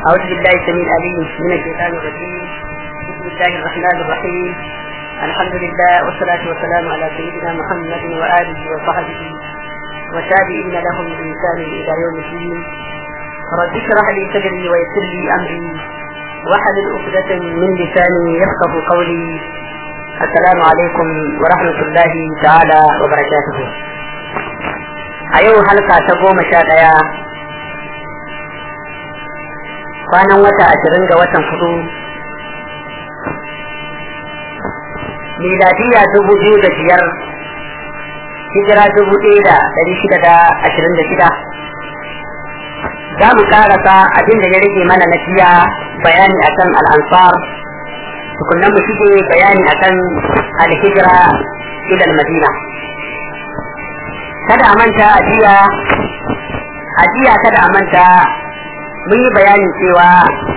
أعوذ بالله السميع العليم من الشيطان الرجيم بسم الله الرحمن الرحيم الحمد لله والصلاة والسلام على سيدنا محمد وآله وصحبه وتابعين لهم بإنسان إلى يوم الدين رب اشرح لي صدري ويسر لي أمري واحلل عقدة من لساني يفقه قولي السلام عليكم ورحمة الله تعالى وبركاته أيها حلقة تقوم شاء kwanan wata ashirin ga watan hudu miladiya dubu biyu da biyar hijira dubu ɗaya da ɗari shida da ashirin da shida za mu karasa abin da ya rage mana na fiya bayani akan al'ansar tukunan mu shige bayani akan alhijira ilal madina kada a manta ajiya ajiya kada a manta mun yi bayanin cewa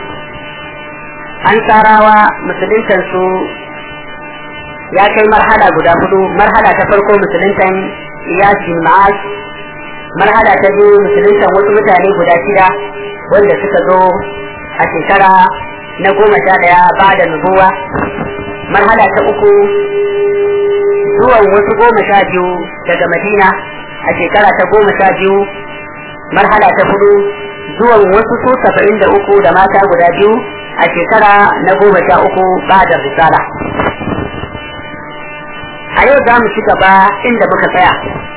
an tsarawa musuluntan su ya kai marhala guda hudu marhala ta farko musuluntan iyasin ma'ash marhala ta biyu musuluntan wasu mutane guda shida wanda suka zo a shekara na goma sha daya ba da nubuwa marhala ta uku zuwan wasu goma sha biyu daga madina a shekara ta goma sha biyu marhala ta hudu zuwan wasu su saba'in da uku da mata guda biyu a shekara na goma sha uku ba da risala a yau za mu ci gaba inda muka tsaya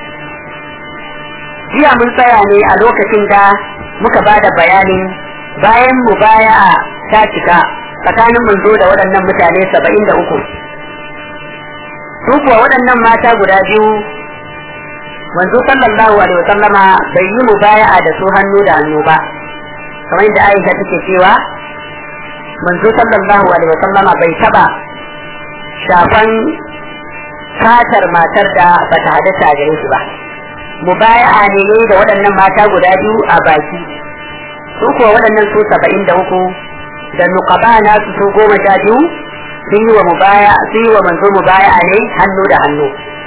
jiya mun tsaya ne a lokacin da muka ba da bayanin bayan mu baya ta cika tsakanin manzo da waɗannan mutane saba'in da uku su kuwa waɗannan mata guda biyu manzo sallallahu alaihi wa sallama bai yi mubaya'a da su hannu da hannu ba kamar yadda Aisha take cewa manzo sallallahu alaihi wa sallama bai taba shafan fatar matar da bata hadasa gare shi ba mubaya'a ne ne da waɗannan mata guda biyu a baki su kuwa waɗannan su saba'in da uku da nuqaba na su su goma sha biyu sun yi wa mubaya sun yi wa manzo mubaya'a ne hannu da hannu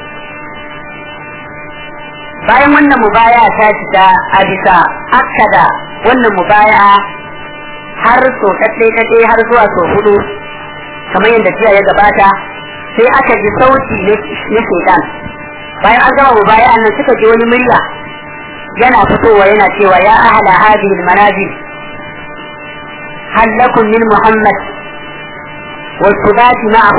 bayan wannan mubaya ta fita a bisa akada wannan mubaya har so kaɗai kaɗai har zuwa so hudu kamar yadda jiya ya gabata sai aka ji sauti na shaitan bayan an gama mubaya nan suka ji wani murya yana fitowa yana cewa ya ahala hadhihi almanazil hal lakum min muhammad والثبات معه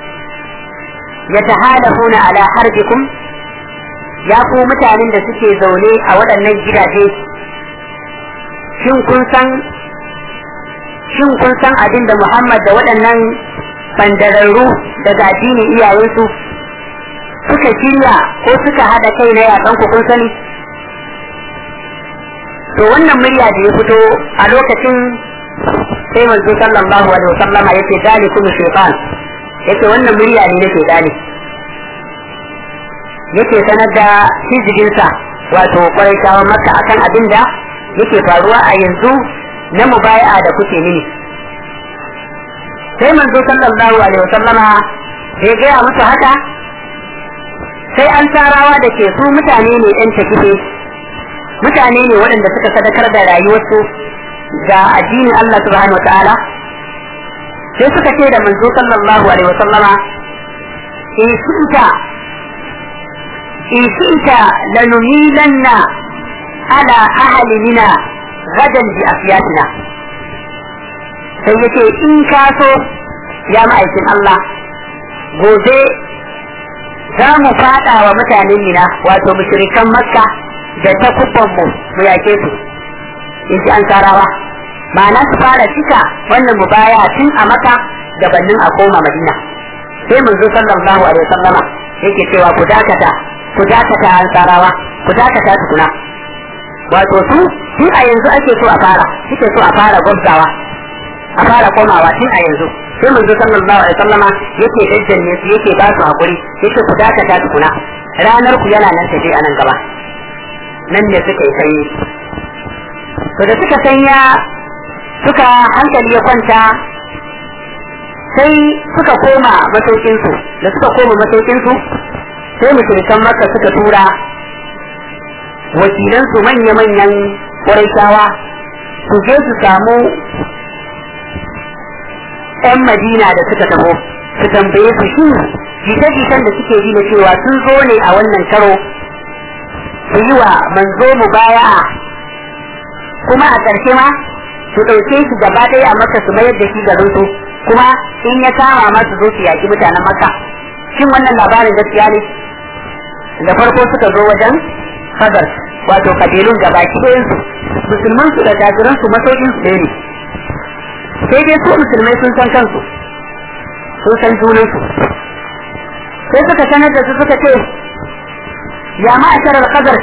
يتحالفون على حربكم ya ku mutanen da suke zaune a waɗannan gidaje shin kun san shin kun san abin da Muhammad da waɗannan bandararru daga addinin iyayensu suka shirya ko suka haɗa kai na yakan ku kun sani to wannan murya da ya fito a lokacin sai manzo sallallahu alaihi wasallama yace dalikum shaytan yace wannan murya ne nake dali yake sanar da hijibinsa wato kwarai maka akan abin da yake faruwa a yanzu na mubaya'a da kuke mini sai manzo sallallahu alaihi wasallama da ya gaya musu haka sai an tarawa da ke su mutane ne yan takife mutane ne waɗanda suka sadakar da rayuwarsu ga addinin Allah subhanahu wataala sai suka ce da manzo sallallahu alaihi wasallama in sunta in shi'ta lanumilanna ala ahalina gadan bi afiyatina sai yace in ka so ya ma'aikin Allah gobe za mu fada wa mutanen mina wato mushrikan makka da ta kubban mu mu yake su in ji an karawa ma'ana su fara cika wannan mubaya tun a maka gabanin a koma madina sai mun zo sallallahu alaihi wasallama yake cewa ku dakata ku dakata an tsarawa ku dakata tukuna wato su tun a yanzu ake so a fara suke so a fara gwabzawa a fara komawa tun a yanzu sai mun zo sallallahu alaihi wasallama yake daddanne su yake ba su hakuri yake ku dakata tukuna ranar ku yana nan tafi a nan gaba nan ne suka yi sanyi to da suka sanya suka hankali ya kwanta sai suka koma masaukinsu da suka koma masaukinsu sai mushrikan makka suka tura wakilansu manya-manyan ƙwarai su je su samu ‘yan Madina da suka taho su tambaye su shi jita-jitan da suke ji na cewa sun zo ne a wannan karo su yi wa manzo mu baya kuma a ƙarshe ma su ɗauke shi gaba ɗaya a maka su mayar da shi garin su kuma in ya kama ma su zo su yaƙi mutanen maka shin wannan labarin gaskiya ne da farko suka zo wajen fadar wato kabilun gaba ɗayansu musulman su da kafiran su masaukin su ne sai dai su musulmai sun san kansu sun san junan su sai suka sanar da su suka ce ya ma'ashar al-qadar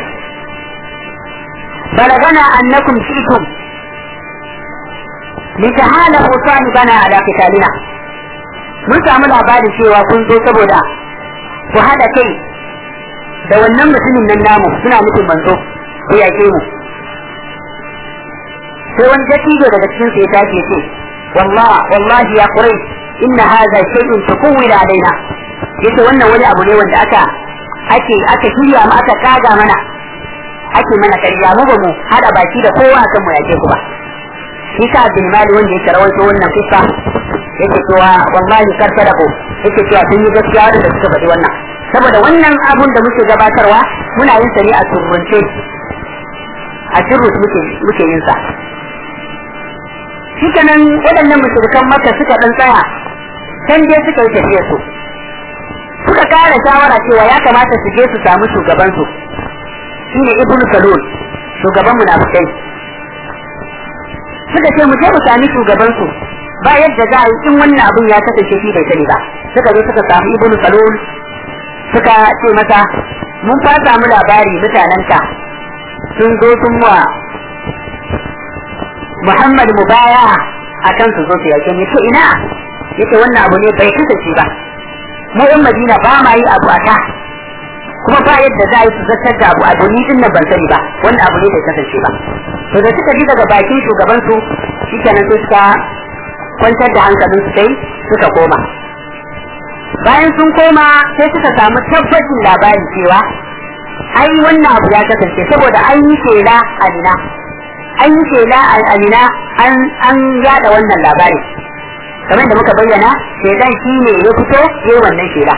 balagana annakum shi'tum litahalahu sahibana ala qitalina mun samu labarin cewa kun zo saboda ku hada kai da wannan mutumin nan namu suna nufin manzo ko yake mu sai wani dattijo daga cikin su ya tashi ce wallahi wallahi ya kurai inna hadha shay'un tuqawwila alaina yace wannan wani abu ne wanda aka ake aka shirya mu aka kaga mana ake mana karya mu ba mu hada baki da kowa akan mu yake ku ba shi ka bin mali wanda yake rawaito wannan kissa yake cewa wallahi karfa da ku yake cewa sun yi gaskiya da suka faɗi wannan saboda wannan abun da muke gabatarwa muna yin sa ne a turunce a turus muke muke yin sa shikenan waɗannan mushrikan maka suka dan tsaya can dai suka yi tafiya su suka kara shawara cewa ya kamata su je su samu shugaban su shine ibnu salul shugaban munafikai suka ce mu je mu sami shugaban su ba yadda za a yi in wannan abun ya kasance shi bai sani ba suka zo suka samu ibnu salul suka ce masa mun fa samu labari mutanenka sun zo sun wa Muhammad mubaya akan su zo su yake ne to ina yace wannan abu ne bai kasance ba mu yan Madina ba ma yi abu aka kuma ba yadda za a yi su zartar da abu abu ni din nan ban sani ba wannan abu ne bai kasance ba to da suka ji daga bakin shugaban su shikenan sai suka kwantar da hankalin su sai suka koma bayan sun koma sai suka samu tabbacin labari cewa ai wannan abu ya kasance saboda an yi shela a nina an yi shela a nina an yada wannan labari kamar da muka bayyana shedan shi ne ya fito ya wannan shela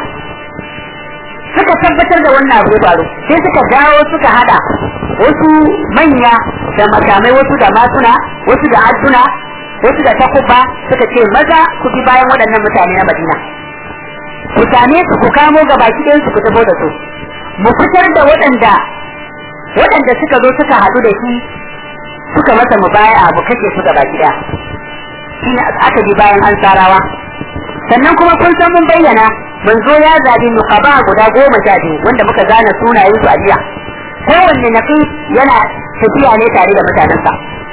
suka tabbatar da wannan abu ya faru sai suka dawo suka hada wasu manya da makamai wasu da masuna wasu da adduna wasu da takuba suka ce maza ku bi bayan waɗannan mutane na madina ku same su ku kamo ga baki ɗayan su ku tabo da su mu fitar da waɗanda waɗanda suka zo suka haɗu da shi suka masa mu baya mu kashe su ga baki ɗaya shine aka bi bayan ansarawa sannan kuma kun san mun bayyana manzo ya zabi nuqaba guda goma sha biyu wanda muka gane sunayen su a jiya kowanne nafi yana tafiya ne tare da mutanensa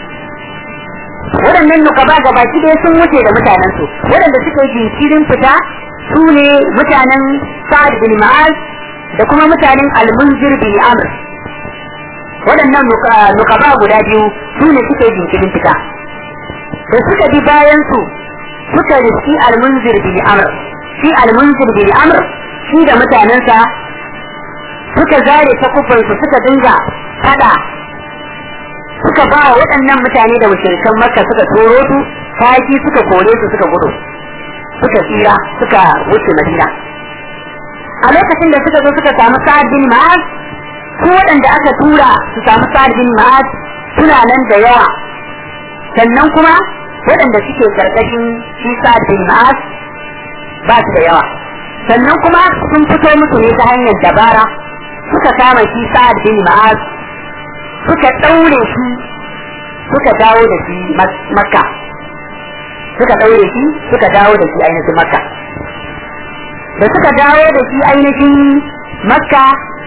waɗannan nuqaba ga baki ɗaya sun wuce da mutanensu waɗanda suka yi jinkirin fita su ne mutanen sa'ad bin ma'az da kuma mutanen al-munzir bin amr waɗannan nukaba guda biyu su ne suka yi jinkirin fita da suka bi bayan su suka riski al-munzir bin amr shi al-munzir bin amr shi da mutanensa suka zare takubban su suka dinga fada suka ba wa waɗannan mutane da mushrikan makka suka toro su taki suka kore su suka gudu suka tsira suka wuce madina a lokacin da suka zo suka samu sa'ad bin ma'az su waɗanda aka tura su samu sa'ad bin ma'az suna nan da yawa sannan kuma waɗanda suke karkashin shi sa'ad bin ma'az ba su da yawa sannan kuma sun fito musu ne ta hanyar dabara suka kama shi sa'ad bin ma'az suka ɗaure shi suka dawo da shi makka suka ɗaure shi suka dawo da shi ainihin makka da suka dawo da shi ainihin makka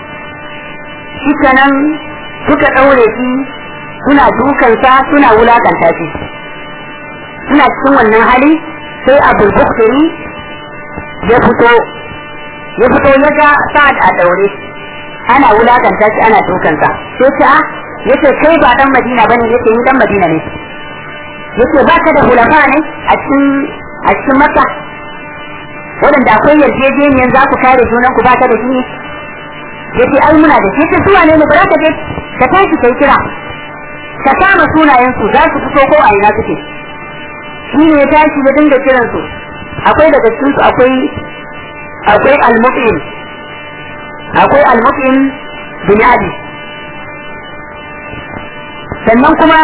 shi nan suka ɗaure shi suna dukansa suna wulakanta shi suna cikin wannan hali sai abul buktari ya fito ya fito ya ga sa'ad a daure ana wulakanta shi ana dukansa sai ce a yace kai ba dan madina bane yace ni dan madina ne yace ba ka da hulafa ne a cikin a cikin makka waɗanda akwai yarjejeniyar za ku kare junan ku ba ka da shi ne yace ai muna da shi ta zuwa ne ba za ka je ka tashi kai kira ka kama sunayensu za su fito ko a ina suke shi ne ya tashi ya dinga kiransu akwai daga cikinsu akwai akwai al-muqim akwai al-muqim bin adi sannan kuma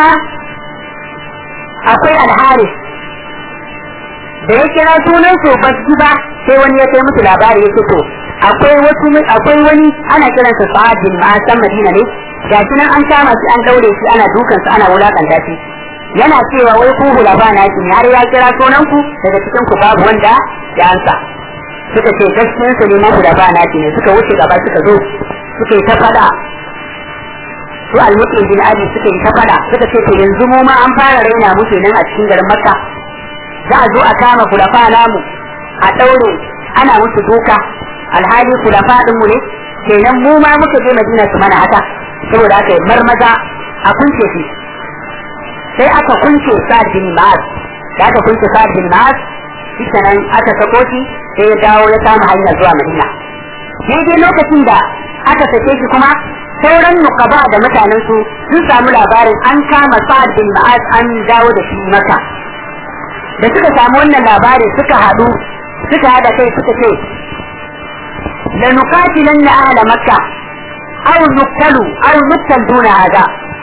akwai al-haris da ya kira sunan su ba su ba sai wani ya kai musu labari ya to akwai wasu akwai wani ana kiransa sa'ad bin ma'asan madina ne gashi nan an kama shi an daure shi ana dukan ana wulakanta shi yana cewa wai ku hulafa na shi har ya kira sunan ku daga cikin ku babu wanda ya ansa suka ce gaskiyar su ne na hulafa na shi ne suka wuce gaba suka zo suka yi ta fada su almuqin bin ali suka yi ta fada suka ce to yanzu mu ma an fara raina mu kenan a cikin garin makka za a zo a kama kulafa namu a daure ana musu duka alhali kulafa din mu ne kenan mu ma muka je madina su mana haka saboda aka yi marmaza a kunce shi sai aka kunce sa'ad bin ma'az da aka kunce sa'ad bin ma'az shi nan aka sako shi sai ya dawo ya kama hanyar zuwa madina daidai lokacin da aka sake shi kuma sauran nukaba da mutanen su sun samu labarin an kama sa'ad bin ma'az an dawo da shi maka da suka samu wannan labarin suka haɗu suka haɗa kai suka ce lanuqatilanna ahla makka أو نقتل أو نقتل دون هذا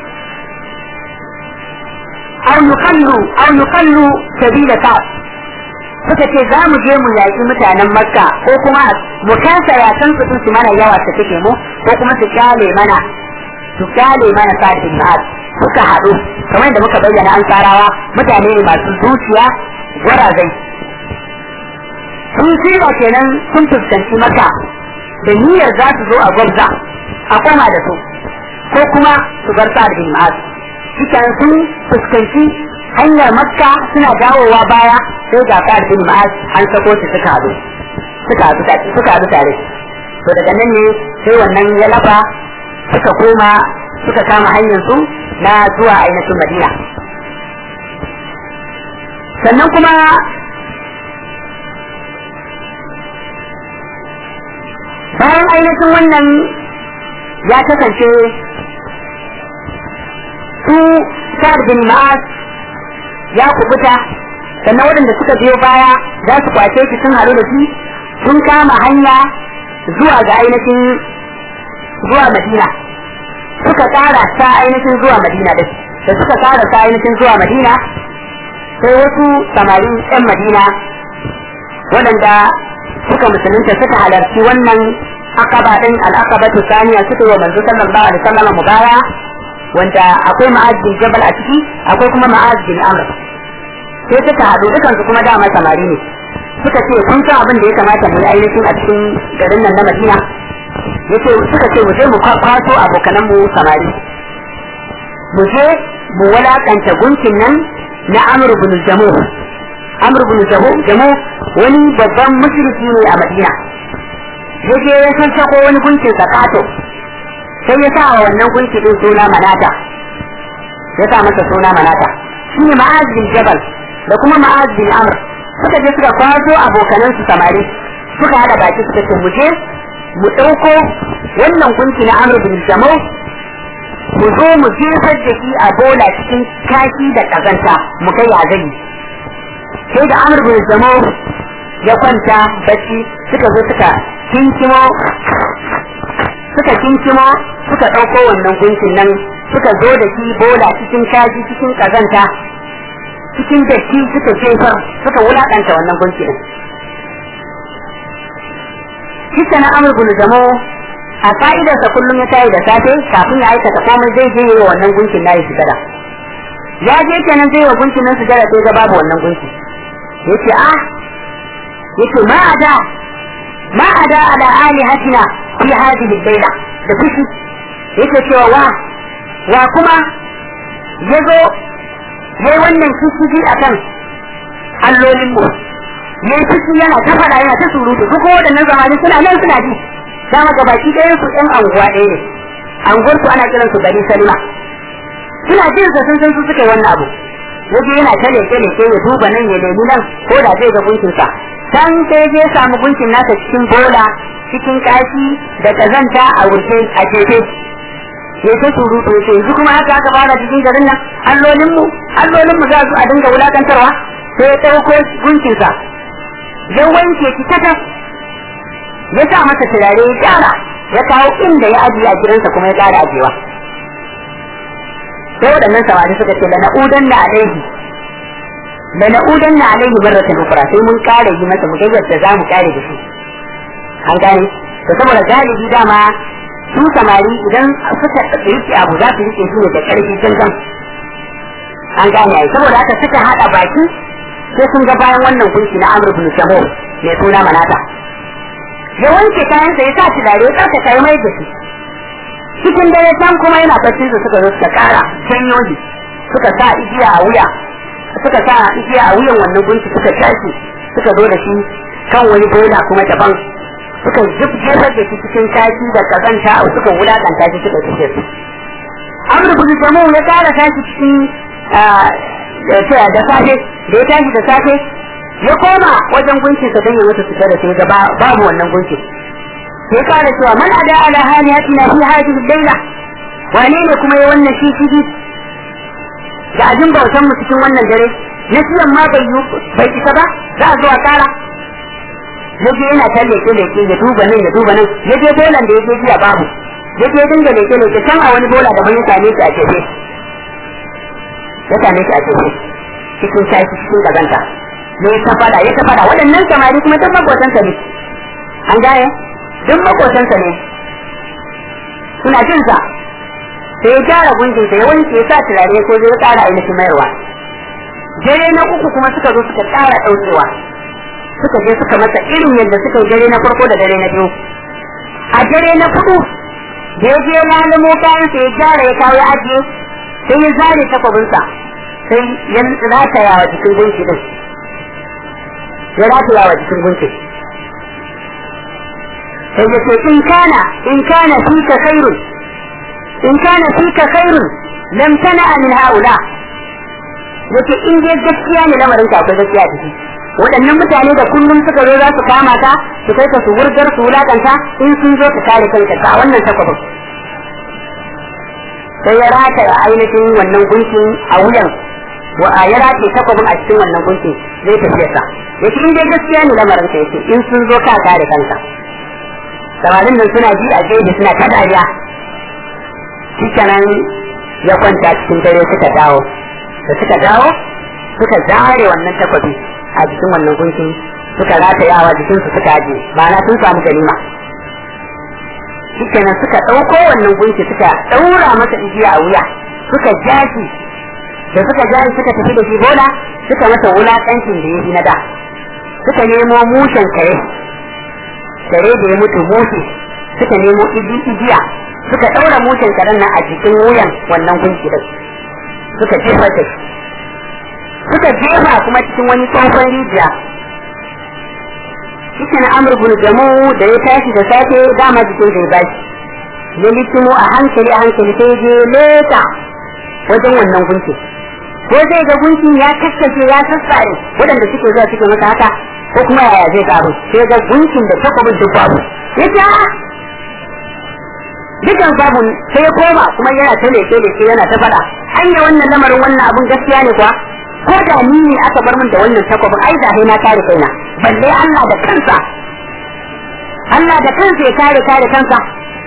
أو نقل أو نقل سبيل كعب suka ce za mu je mu yaƙi mutanen makka ko kuma mu kasa yakan su su mana yawa su take mu ko kuma su kyale mana su kyale mana sa'adin ma'ad suka haɗu kamar da muka bayyana an tsarawa mutane ne masu zuciya gwarazai sun shirya kenan sun fuskanci maka da niyyar za su zo a gwabza a koma da su ko kuma su bar sa'ad bin ma'az cikin sun fuskanci hanyar makka suna dawowa baya sai ga sa'ad bin ma'az an sako su suka haɗu suka haɗu suka haɗu tare to daga nan ne sai wannan ya lafa suka koma suka kama hanyar su na zuwa ainihin madina sannan kuma bayan ainihin wannan ya kasance su sa'ad bin ma'az ya kubuta sannan waɗanda suka biyo baya za su kwace shi sun haɗu da shi sun kama hanya zuwa ga ainihin zuwa madina suka ƙara ta ainihin zuwa madina da da suka ƙara ta ainihin zuwa madina sai wasu samarin 'yan madina waɗanda suka musulunta suka halarci wannan akaba din al-aqabatu thaniya suka yi wa manzo sallallahu alaihi wasallam mubaya wanda akwai ma'az bin jabal a ciki akwai kuma ma'az bin amr sai suka haɗu dukan su kuma dama samari ne suka ce kun san abin da ya kamata mu yi ainihin a cikin garin nan na Madina yace suka ce mu je mu kwaso abokanan mu samari mu je mu walakanta gunkin nan na Amr ibn Jamu Amr ibn Jamu wani babban mushriki ne a Madina yaje ya san sako wani gunkin zakato sai ya sa wa wannan gunki din suna manata ya sa masa suna manata shi ne ma'az bin jabal da kuma ma'az bin amr suka je suka kwaso abokanan su samari suka hada baki suka ce mu je mu ɗauko wannan gunki na amr bin jamau mu zo mu jefar da shi a bola cikin kashi da kazanta mu kai ya gani sai da amr bin jamau ya kwanta bacci suka zo suka kinkimo suka kinkimo suka ɗauko wannan gunkin nan suka zo da shi bola cikin kaji cikin kazanta cikin datti suka jefar suka wulaƙanta wannan gunkin kisa na amur bin jamo a ka'idarsa kullum ya tayi da safe kafin ya aikata komai zai je wa wannan gunkin na yi sujada ya je kenan zai wa gunkin nan sujada sai ga babu wannan gunki yace ah yace ma ada ma ada ala alihatina fi hadhihi al-layla da fushi yake cewa wa wa kuma yazo yayi wannan fushi akan allolin mu yayi fushi yana ta fada yana ta surutu duk waɗannan zamani suna nan suna ji dama ga baki ɗaya su ɗan anguwa ɗaya ne anguwar su ana kiran su gari salma suna jin sa sun san su suka yi wannan abu yaje yana ta leke leke ya duba nan ya nemi nan ko da zai ga gunkin sa can sai je samu gunkin nasa cikin bola cikin kashi da kazanta a wuce a jefe ya ta surutu ya ce yanzu kuma haka aka fara cikin garin nan allolin mu allolin mu za su a dinga wulakantarwa sai ya ɗauko gunkinsa ya wanke shi ta ya sa masa turare ya gyara ya kawo inda ya ajiye a gidansa kuma ya ƙara ajiyewa sai waɗannan samari suka ce da na'udan da alaihi da na'udan na alaihi barratan ukra sai mun kare yi masa mu gaggata da za mu kare da shi an gane to saboda galibi dama su samari idan suka rike abu za su rike shi ne da karfi cancan an gane ai saboda haka suka hada baki sai sun ga bayan wannan kunshi na amr ibn shamu mai suna manata ya wanke kayan sa ya sa turare ya tsaka kai mai da shi cikin dare can kuma yana bacci su suka zo suka kara janyo suka sa igiya a wuya suka sa igiya a wuyan wannan gunki suka tashi suka zo da shi kan wani bola kuma daban suka jefar da shi cikin kaki da kazanta suka wulakanta shi suka tafi su amur bin jamu ya kara tashi cikin da safe da ya tashi da safe ya koma wajen gunkin sa don ya mutu fita da sai ga babu wannan gunkin sai kara cewa man ada ala halihatina fi hadhihi al-layla wane ne kuma ya wannan shi shi da abin bautan mu cikin wannan dare na siyan ma bai yi bai isa ba za a zo a kara ya je yana ta leke leke ya duba nan ya duba nan ya je bolan da ya je jiya babu ya je dinga leke leke can a wani bola da ban ya same shi a jefe ya same shi a jefe cikin shashi cikin kazanta ne ya fada ya fada waɗannan samari kuma duk makotansa ne an gane duk makotansa ne suna jin sa sai ya gyara gunjinsa ya wanke ya sa turare ko zai ƙara ainihin mayarwa dare na uku kuma suka zo suka ƙara ɗaukewa suka je suka masa irin yadda suka yi dare na farko da dare na biyu a dare na hudu da ya je lalamo kayansa ya gyara ya kawo ya ajiye sai ya zare takwabinsa sai ya rataya wa jikin gunki din ya rataya wa jikin gunki sai ya ce in kana in kana fika khairun in kana fika khairun lam tana min haula yace in dai gaskiya ne lamarin ka akwai gaskiya ciki waɗannan mutane da kullum suka zo za su kama ka su kai ka su wurgar su wulakanta in sun zo ka kare kanka ka wannan takwabin sai ya rata ainihin wannan gunkin a wuyan wa a ya rataye takwabin a cikin wannan gunkin zai tafiya sa yace in dai gaskiya ne lamarin ka yace in sun zo ka kare kanka samarin nan suna ji a gefe suna ta dariya shikenan ya kwanta cikin dare suka dawo da suka dawo suka zare wannan takwabi a jikin wannan gunkin suka ratayawa jikin su suka aje ma'ana sun samu ganima shikenan suka ɗauko wannan gunki suka ɗaura masa igiya a wuya suka jashi da suka jashi suka tafi da shi bola suka masa wulaƙancin da ya yi na da suka nemo mushen kare kare da ya mutu mushe suka nemo igiya suka ɗaura mushen karen nan a jikin wuyan wannan gunki din suka jefa da shi suka jefa kuma cikin wani tsohon rijiya shi na amur bin jamu da ya tashi da safe dama jikin zai bashi ya litimo a hankali a hankali sai je leta wajen wannan gunki ko zai ga gunkin ya kaskace ya sassare waɗanda suke zuwa suke masa haka ko kuma yaya zai karu sai ga gunkin da takwabin duk babu ya ce dukan babu sai ya koma kuma yana ta leke leke yana ta faɗa hanya wannan lamarin wannan abun gaskiya ne kuwa ko da ni ne aka bar min da wannan takwabin ai da na kare kaina balle Allah da kansa Allah da kansa ya kare kare kansa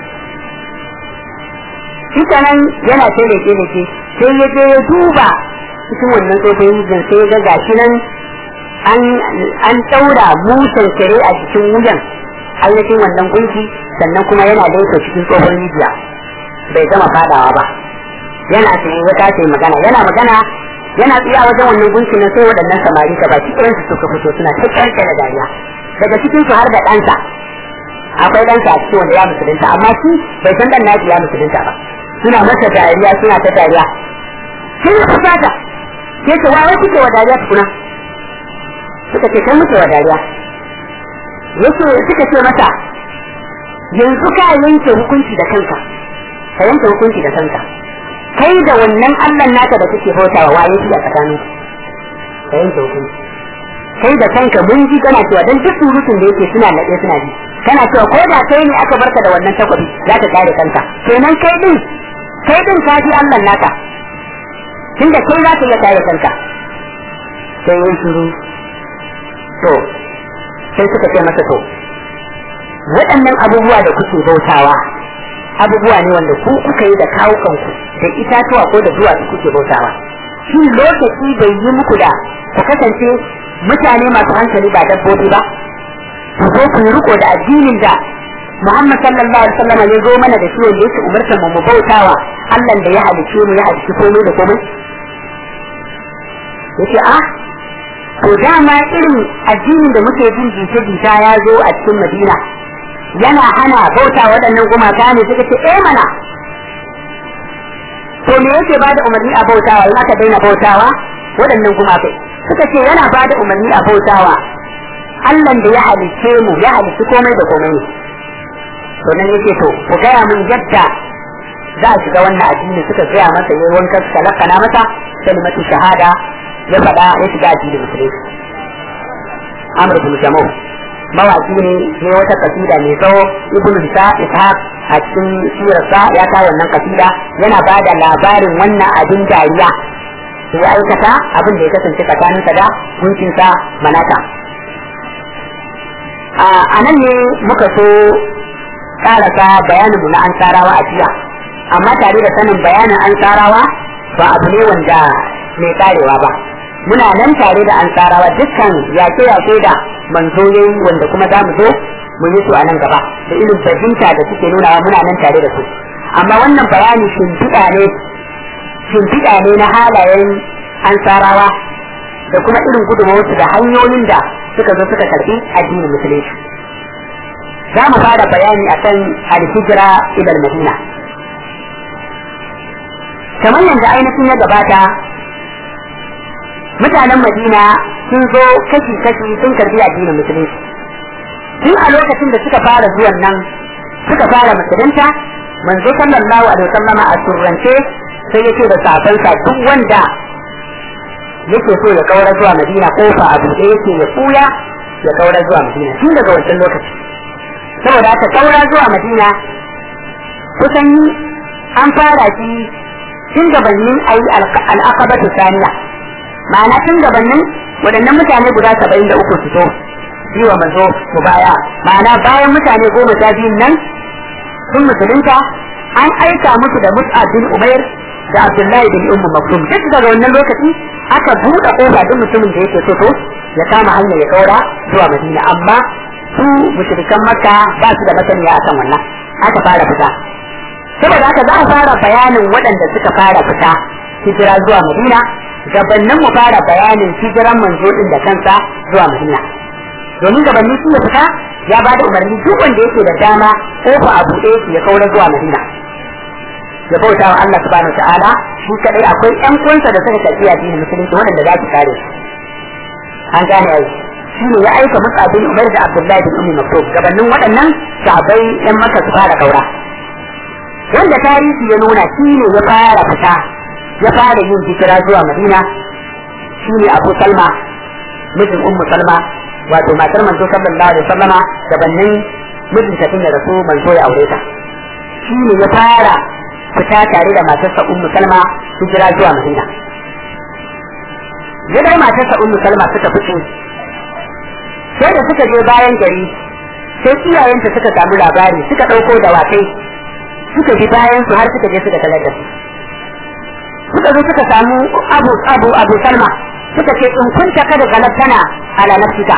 shi nan yana ta leke leke sai ya je ya duba cikin wannan tsofin rijin sai ya ga gashi nan an ɗaura musan kare a cikin wuyan ainihin wannan gunki sannan kuma yana laifa cikin tsohon rijiya bai gama fadawa ba yana tsaye wata ce magana yana magana yana tsaya wajen wannan gunki na sai waɗannan samari ka baki ɗayan su suka fito suna ta kyarke da dariya daga cikin su har da ɗansa akwai ɗansa a cikin wanda ya musulunta amma shi bai san ɗan naji ya musulunta ba suna masa dariya suna ta dariya sai ya fusata sai ce wa kuke wa dariya tukuna suka ce kai muke wa dariya yake suka ce masa yanzu ka yanke hukunci da kanka ka yanke hukunci da kanka kai da wannan Allah naka da kake bautawa waye shi a tsakanin ka yanke hukunci kai da kanka mun ji kana cewa dan duk surutun da yake suna nade suna ji kana cewa ko da kai ne aka barka da wannan takwabi za ka kare kanka kenan kai din kai din ka ji Allah naka tunda kai za ka iya kare kanka sai yin shiru to sai suka ce masa to waɗannan abubuwa da kuke bautawa abubuwa ne wanda ku kuka yi da kawo kanku da itatuwa ko da duwatsu kuke bautawa shi lokaci bai yi muku da ku kasance mutane masu hankali ba dabbobi ba ku zo ku yi riko da addinin da Muhammad sallallahu alaihi wasallam ya zo mana da shi wanda yake umartar mu mu bautawa Allah da ya halice mu ya halice komai da komai yace a to dama irin addinin da muke jin jita jita ya zo a cikin Madina yana hana bauta waɗannan gumaka ne suka ce eh mana to me yake ba da umarni a bautawa in aka daina bautawa waɗannan gumakai suka ce yana ba da umarni a bautawa Allah da ya halice mu ya halice komai da komai ne to nan yake to ku gaya min yadda za a shiga wannan addini suka gaya masa yayi wankan suka lakana masa kalimatu shahada ya faɗa ya shiga addinin musulunci Amr bin Jamu mawaki ne ne wata kasida mai tsawo Ibn Isa Ishaq a cikin sirarsa ya kawo wannan kasida yana ba da labarin wannan abin dariya ya aikata abin da ya kasance tsakaninsa da gunkinsa manata a nan ne muka so karasa bayaninmu na ansarawa a jiya amma tare da sanin bayanin ansarawa ba abu ne wanda mai karewa ba muna nan tare da ansarawa dukkan yake-yake da manzo yayi wanda kuma za mu zo mu yi su a nan gaba da irin fahimta da suke nunawa muna nan tare da su amma wannan bayani shimfiɗa ne shimfiɗa ne na halayen ansarawa da kuma irin gudunmawarsu da hanyoyin da suka zo suka karɓi addinin musulunci za mu fara bayani akan al-hijra ila madina kamar yadda ainihin ya gabata mutanen madina sun zo kashi-kashi sun karbi addinin musulunci tun a lokacin da suka fara zuwan nan suka fara musulunta manzo sallallahu alaihi wasallama a surrance sai yake da safansa duk wanda yake so ya kaura zuwa madina kofa a buɗe yake ya kuya ya kaura zuwa madina tun daga wancan lokaci saboda haka kaura zuwa madina kusan an fara shi tun gabanin a yi al'aqabatu saniya ma'ana tun gabanin waɗannan mutane guda saba'in da uku su so yi wa mazo mu baya ma'ana bayan mutane goma sha biyun nan sun musulunta an aika musu da mus'ab bin umair da abdullahi bin ummu maktum duk daga wannan lokaci aka buɗe kofa duk mutumin da yake so to ya kama hanya ya kaura zuwa madina amma su mushrikan makka ba su da masaniya akan wannan aka fara fita saboda haka za a fara bayanin waɗanda suka fara fita hijira zuwa madina gabanin mu fara bayanin hijiran manzo din da kansa zuwa madina domin gabanin su ya fita ya ba da umarni duk wanda yake da dama kofa a buɗe ya kaura zuwa madina ya bauta wa Allah subhanahu ta'ala shi kadai akwai ƴan kunsa da suka tafi addinin musulunci waɗanda za su kare su an gane ai shi ne ya aika Musa bin Umar da Abdullahi bin Ummi Maktub gabanin waɗannan sahabbai ƴan Makka su fara kaura wanda tarihi ya nuna shi ne ya fara fita ya fara yin hijira zuwa Madina shi ne Abu Salma mijin Ummu Salma wato matar manzo sallallahu alaihi wasallama gabanin mijinta tun da rasu manzo ya aure ta shi ne ya fara fita tare da matarsa Ummu Salma hijira zuwa Madina ya dai matarsa Ummu Salma suka fito sai da suka je bayan gari sai iyayenta suka samu labari suka ɗauko dawakai suka bi bayan su har suka je suka talar da su suka zo suka samu abu abu abu salma suka ce in kunta kada galabtana ala nafsika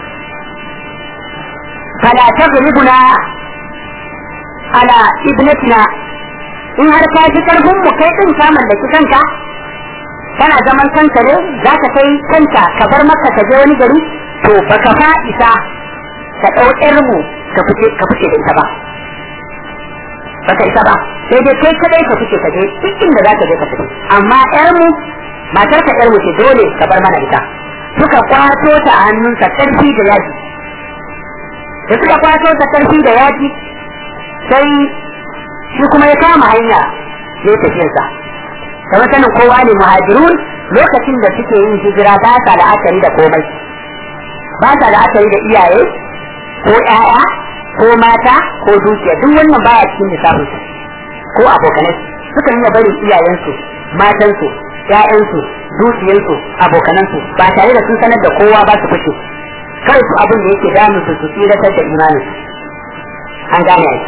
fala taghribuna ala ibnatina in har ka ji karfin mu kai din ka mallaki kanka kana zaman kanka ne za ka kai kanka ka bar maka ka je wani gari to baka fa isa ka ɗau mu ka fice ka fice da ita ba baka isa ba sai dai kai kadai ka fice ka je duk inda za ka je ka fice amma ƴar mu matar ka ƴar mu ce dole ka bar mana ita suka kwato ta a hannunsa karfi da yaji da suka kwato ta karfi da yaji sai shi kuma ya kama hanya ya tafiyarsa kamar sanin kowa ne muhajirun lokacin da suke yin hijira ba sa la'akari da komai ba sa la'akari da iyaye ko ƴaƴa ko mata ko dukiya duk wannan baya cikin lissafin su ko abokanai sukan iya barin iyayensu matansu ƴaƴansu dukiyarsu abokanansu ba tare da sun sanar da kowa ba su fice kawai su abin da yake damun su su tsiratar da imanin an gane ai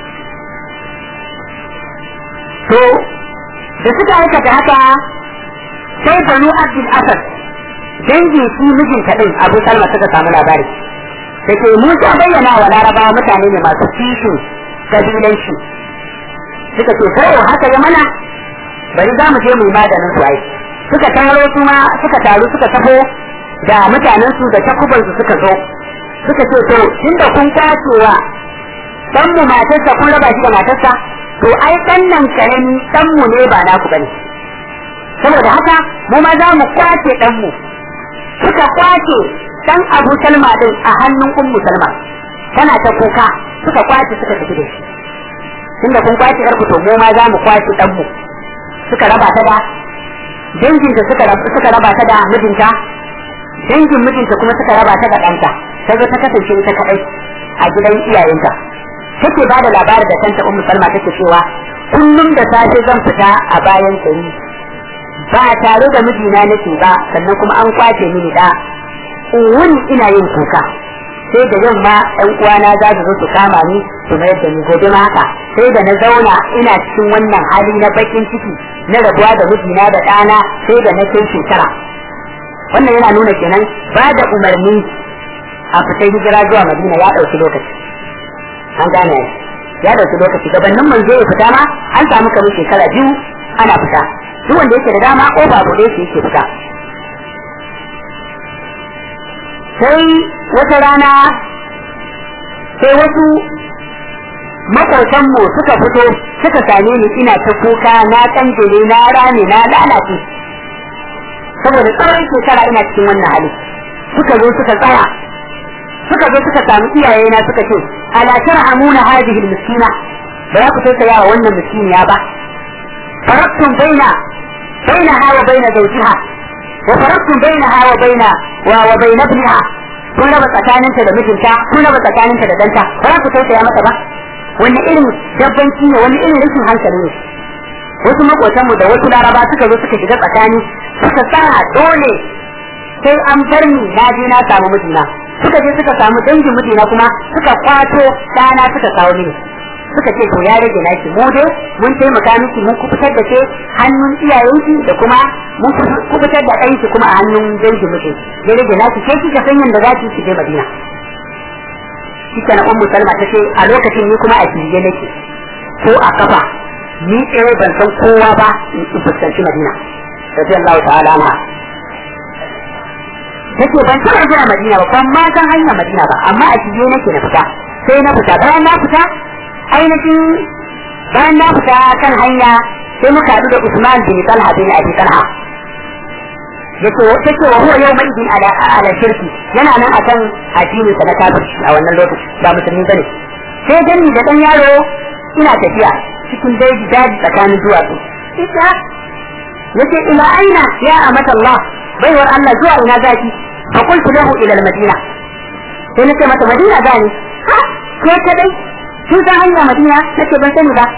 to da suka aikata haka sai banu abdul asad dangin shi mijinta din abu salma suka samu labari da ke musa bayyana wa larabawa mutane ne masu kishin kabilanci suka ce kawai haka ya mana bari za mu je mu yi maganin su ai suka taro su ma suka taru suka taho da mutanen su da takuban su suka zo suka ce to tunda kun kwacewa dan mu matarsa kun raba shi da matarsa to ai dan nan karami dan mu ne ba naku bane saboda haka mu ma za mu kwace dan mu suka kwace dan Abu Salma din a hannun Ummu Salma tana ta kuka suka kwace suka tafi da shi tunda kun kwace yar to mu ma za mu kwace dan mu suka raba ta da danginta suka suka raba ta da mijinta dangin mijinta kuma suka raba ta da ɗanta ta zo ta kasance ita kaɗai a gidan iyayenta take ba da labarin da kanta ummu salma take cewa kullum da safe zan fita a bayan gari ba tare da mijina nake ba sannan kuma an kwace mini da wuni ina yin kuka sai da yamma ɗan uwana za su zo su kama ni su mayar da ni gobe ma haka sai da na zauna ina cikin wannan hali na bakin ciki na rabuwa da mijina da ɗana sai da na kai shekara wannan yana nuna kenan ba da umarni a fita hijira zuwa madina ya ɗauki lokaci an gane ya ɗauki lokaci gabanin manzo ya fita ma an samu kamar shekara biyu ana fita duk wanda yake da dama ko ba bude shi yake fita sai wata rana sai wasu makwautanmu suka fito suka same ni ina ta kuka na kanjele na rame na lalace saboda tsawon shekara ina cikin wannan hali suka zo suka tsaya suka zo suka samu iyaye na suka ce ala tarhamuna hadhihi almiskina ba za ku tausaya wa wannan miskiniya ba faraktum baina bainaha wa baina zawjiha wa faraktum bainaha wa baina wa wa baina ibniha kun raba tsakaninta da mijinta kun raba tsakaninta da danta ba za ku tausaya mata ba wani irin dabbanci ne wani irin rashin hankali ne wasu makotanmu da wasu laraba suka zo suka shiga tsakani suka tsara dole sai an bar ni na je na samu mijina suka je suka samu dangin mijina kuma suka kwato ɗana suka kawo mini suka ce to ya rage naki mu dai mun taimaka miki mun kubutar da ke hannun iyayenki da kuma mun kubutar da ɗanki kuma a hannun dangin miji ya rage naki ke kika san yadda za ki ki je Madina kika na ummu salma ta ce a lokacin ni kuma a kirje nake ko a kafa ni tsere ban san kowa ba in fuskanci Madina radiyallahu ta'ala anha take ban taɓa zuwa Madina ba ban ma san hanyar Madina ba amma a shige nake na fita sai na fita bayan na fita ainihin bayan na fita kan hanya sai muka haɗu da Usman bin Talha bin Abi Talha yace take wa huwa yau mai bin ala ala shirki yana nan akan addinin sa na kafirci a wannan lokaci ba musulmi bane sai gani da dan yaro ina tafiya cikin daji daji tsakanin duwatsu ita yace ila aina ya amata Allah baiwar Allah zuwa ina zaki fa qultu lahu ila al-madina sai nace mata madina gani ha ko kadai kin san hanya madina nace ban sani ba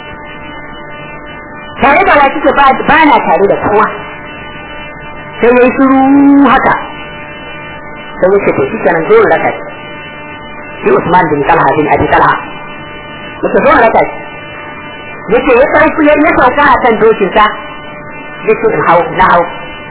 tare da wa kike ba ba na tare da kowa sai yayi shiru haka sai yace to shi kenan dole raka shi Usman bin Talha bin Abi Talha mutum dole raka yace ya sauka ya sauka a kan dokin sa yace in hau na hau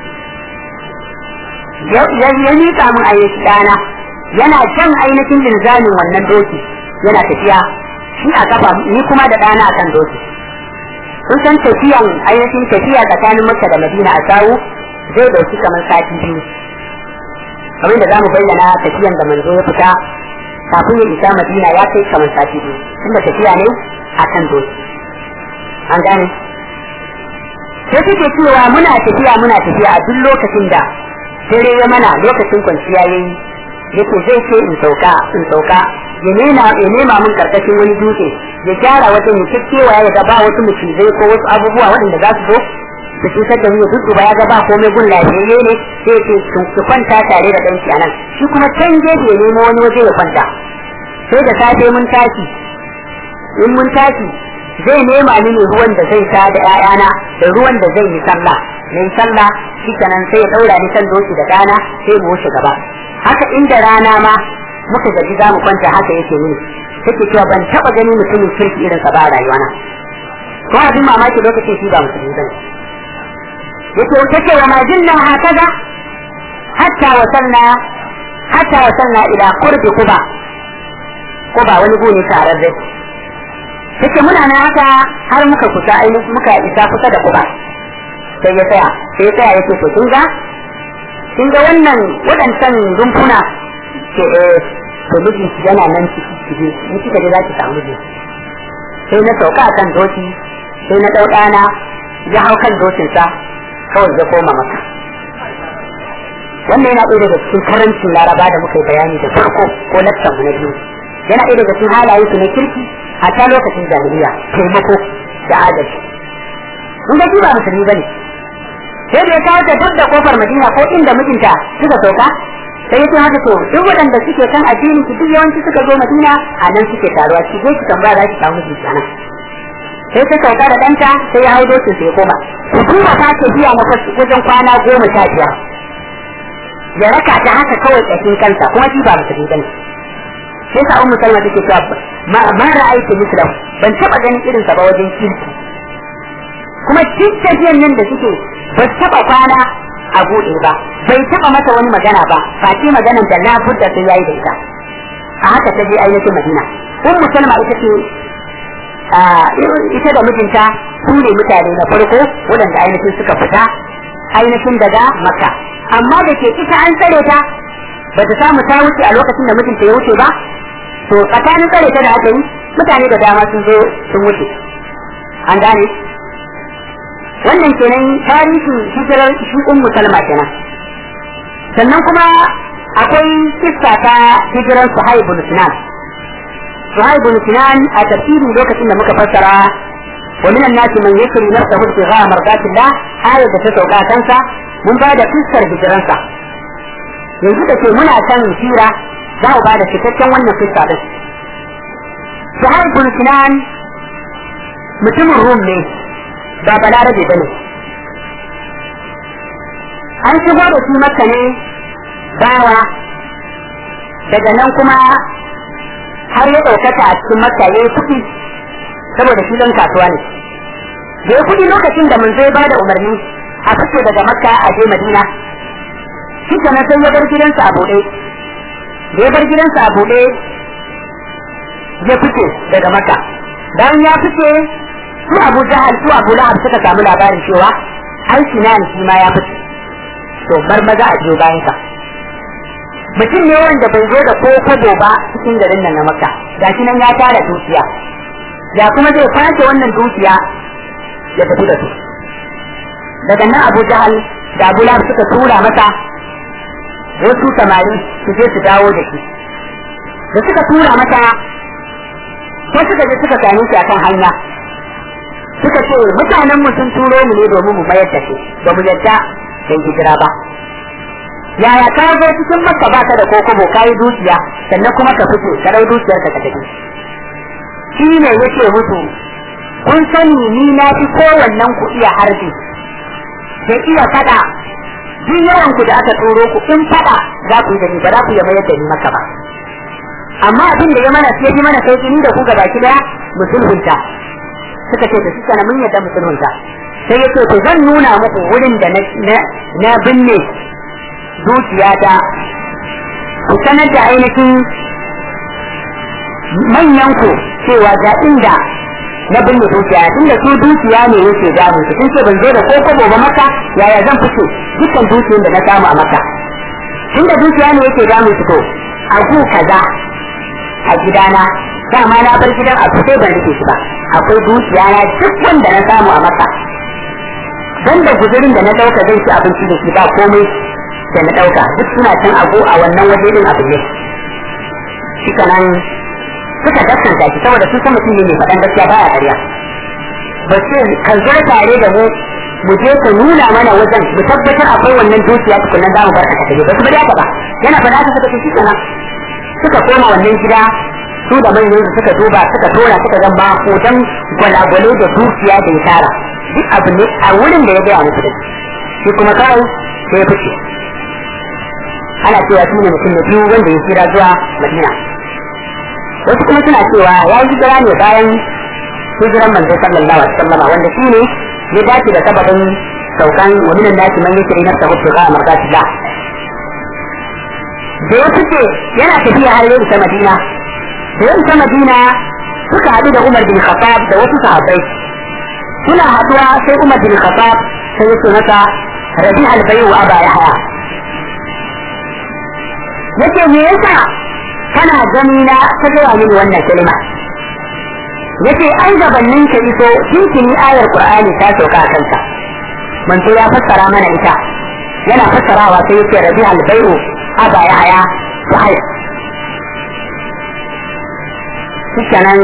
ya miƙa mun ayyuki ɗana yana jan ainihin linzamin wannan doki yana tafiya shi a kafa ni kuma da ɗana a kan doki sun san tafiyan ainihin tafiya tsakanin makka da madina a sawu zai dauki kamar sati biyu kamar da zamu bayyana tafiyan da manzo ya fita kafin ya isa madina ya kai kamar sati biyu tunda tafiya ne a kan doki an gane sai suke cewa muna tafiya muna tafiya a duk lokacin da dare ya mana lokacin kwanciya yayi yake zai ce in sauka in sauka ya nema ya nema mun karkashin wani dutse ya gyara wajen ya kekewa ya ga ba wasu mucizai ko wasu abubuwa waɗanda za su zo su cutar da mu ya dudduba ya ga ba komai gun lafiyayye ne sai ce su kwanta tare da ɗanki a nan shi kuma can gefe ya nemo wani waje ya kwanta sai da safe mun tashi in mun tashi zai nema mini ruwan da zai sha da ƴaƴana da ruwan da zai yi sallah na yi sallah shi kenan sai ya daura ni kan doki da dana sai mu wuce gaba haka inda rana ma muka gaji za mu kwanta haka yake mini take cewa ban taba gani mutumin kirki irin sa ba a rayuwana ko abin mamaki lokacin shi ba musulmi bane yake take wa ma jinna hakaza hatta wasalna hatta wasalna ila qurbi quba quba wani gune tararre take muna nan haka har muka kusa ainihin muka isa kusa da quba sai ya tsaya sai ya tsaya yake to kin ga kin ga wannan waɗancan rumfuna ke eh to mijin yana nan ciki ciki in kika je za ki samu mijin sai na sauka a kan doki sai na ɗau ɗana ya hau kan dokinsa kawai ya koma maka wannan yana ɗaya daga cikin karancin laraba da muka yi bayani da farko ko lakcan mu na biyu yana ɗaya daga cikin halayen su na kirki a ta lokacin jahiliya taimako da adalci mun ga ba musulmi bane sai da ya kawo ta duk da kofar madina ko inda mijinta suka sauka sai ya ce haka to duk waɗanda suke kan addini su duk yawanci suka zo madina a nan suke taruwa ki je ki tambaya za ki samu mijinta nan sai ta sauka da ɗanta sai ya hau dokin sai ya koma hukuma ta ce biya na wajen kwana goma sha biyar ya raka ta haka kawai ƙashin kansa kuma shi ba musulmi bane sai sa ummu salma take cewa ma ra'aytu mislahu ban taba ganin irin sa ba wajen kirki kuma duk tafiyan nan da suke ba taba kwana a buɗe ba bai taba mata wani magana ba face maganan da labudda sai yayi da ita a haka ta je ainihin madina ummu salma ita ce ita da mijinta su ne mutane na farko waɗanda ainihin suka fita ainihin daga makka amma da ke ita an tsare ta ba ta samu ta wuce a lokacin da mijinta ya wuce ba to tsakanin tsare ta da aka yi mutane da dama sun zo sun wuce an gane wannan kenan tarihin hijirar shi ummu salma kenan sannan kuma akwai kissa ta hijirar suhaib bin sinan suhaib bin sinan a tafsirin lokacin da muka fassara wa minan nasi man yakri nafsahu ibtigha mardatillah ayat da ta sauka kansa mun ba da kissar hijiransa yanzu da ke muna kan hira za mu ba da cikakken wannan kissa din suhaib bin sinan mutumin rum ne ba balarabe ba ne an shigo da shi maka ne bawa daga nan kuma har ya ɗaukata a cikin makka ya yi kuɗi saboda shi ɗan kasuwa ne da ya kuɗi lokacin da mun zai ba da umarni a fito daga makka a je madina shi kana sai ya bar gidansa a buɗe da ya bar gidansa a buɗe ya fice daga makka bayan ya fice su abu jahal su abu lahab suka samu labarin cewa ai sinan shi ma ya fice to bar maza a biyo bayan sa mutum ne wanda bai zo da ko kwabo ba cikin garin nan na makka gashi nan ya tara dukiya ya kuma zai kwace wannan dukiya ya tafi da su daga nan abu jahal da abu lahab suka tura masa wasu samari su je su dawo da shi da suka tura masa ko suka je suka same shi akan hanya suka ce mutanen mu sun turo mu ne domin mu mayar da shi ba mu yadda sai hijira ba yaya ka zo cikin makka baka da kokobo kayi dukiya sannan kuma ka fice ka dau dukiyar ka tafi shi ne yake musu kun sani ni na fi kowannen ku iya harbi da iya fada duk yawan ku da aka turo ku in fada za ku yi da ni ba za ku yi mayar da ni maka ba amma abin da ya mana sai ji mana sauki ni da ku gaba ki daya musulhunta suka ce da suka na mun yadda musulunta sai ya ce to zan nuna muku wurin da na binne dukiya ta ku sanar da ainihin manyan ku cewa ga inda na binne dukiya tunda su dukiya ne yake damu su sun ce ban zo da ko kobo ba maka yaya zan fice dukkan dukiyar da na samu a maka tunda dukiya ne yake damu su to a ku kaza a gidana dama na bar gidan a sai ban rike shi ba akwai dukiya na duk wanda na samu a maka dan da guzurin da na dauka zai ci abinci da shi ba komai da na dauka duk suna can abu a wannan waje din abu ne shi kanan suka daskanta shi saboda sun san mutum ne mai faɗan gaskiya baya ƙarya ba ce ka zo tare da mu mu je ka nuna mana wajen mu tabbatar akwai wannan dukiya tukunan za mu bar ka tafi ba su bari haka ba yana faɗa haka suka ce shi kenan suka koma wannan gida su da manyan su suka duba suka tora suka ga ba hoton gwalagwale da dukiya da ya tara duk abu ne a wurin da ya gaya musu da shi kuma kawai sai ya fice ana cewa shi ne mutum na biyu wanda ya kira zuwa madina wasu kuma suna cewa ya yi hijira ne bayan hijiran manzo sallallahu alaihi wasallam wanda shi ne ya dace da sababin saukan wa minan nasi man yashri nafsahu ibtigha mardatillah da ya fice yana tafiya har yau ta madina da yau ta madina suka haɗu da umar bin khattab da wasu sahabbai suna haɗuwa sai umar bin khattab sai ya ce masa rabi albayu wa aba yahya yace me yasa kana gani na ta gaya mini wannan kalma yace an gabanin ka iso tuntuni ayar qur'ani ta sauka a kanka manzo ya fassara mana ita yana fassarawa sai yace rabi albayu aba yahya sahih shikenan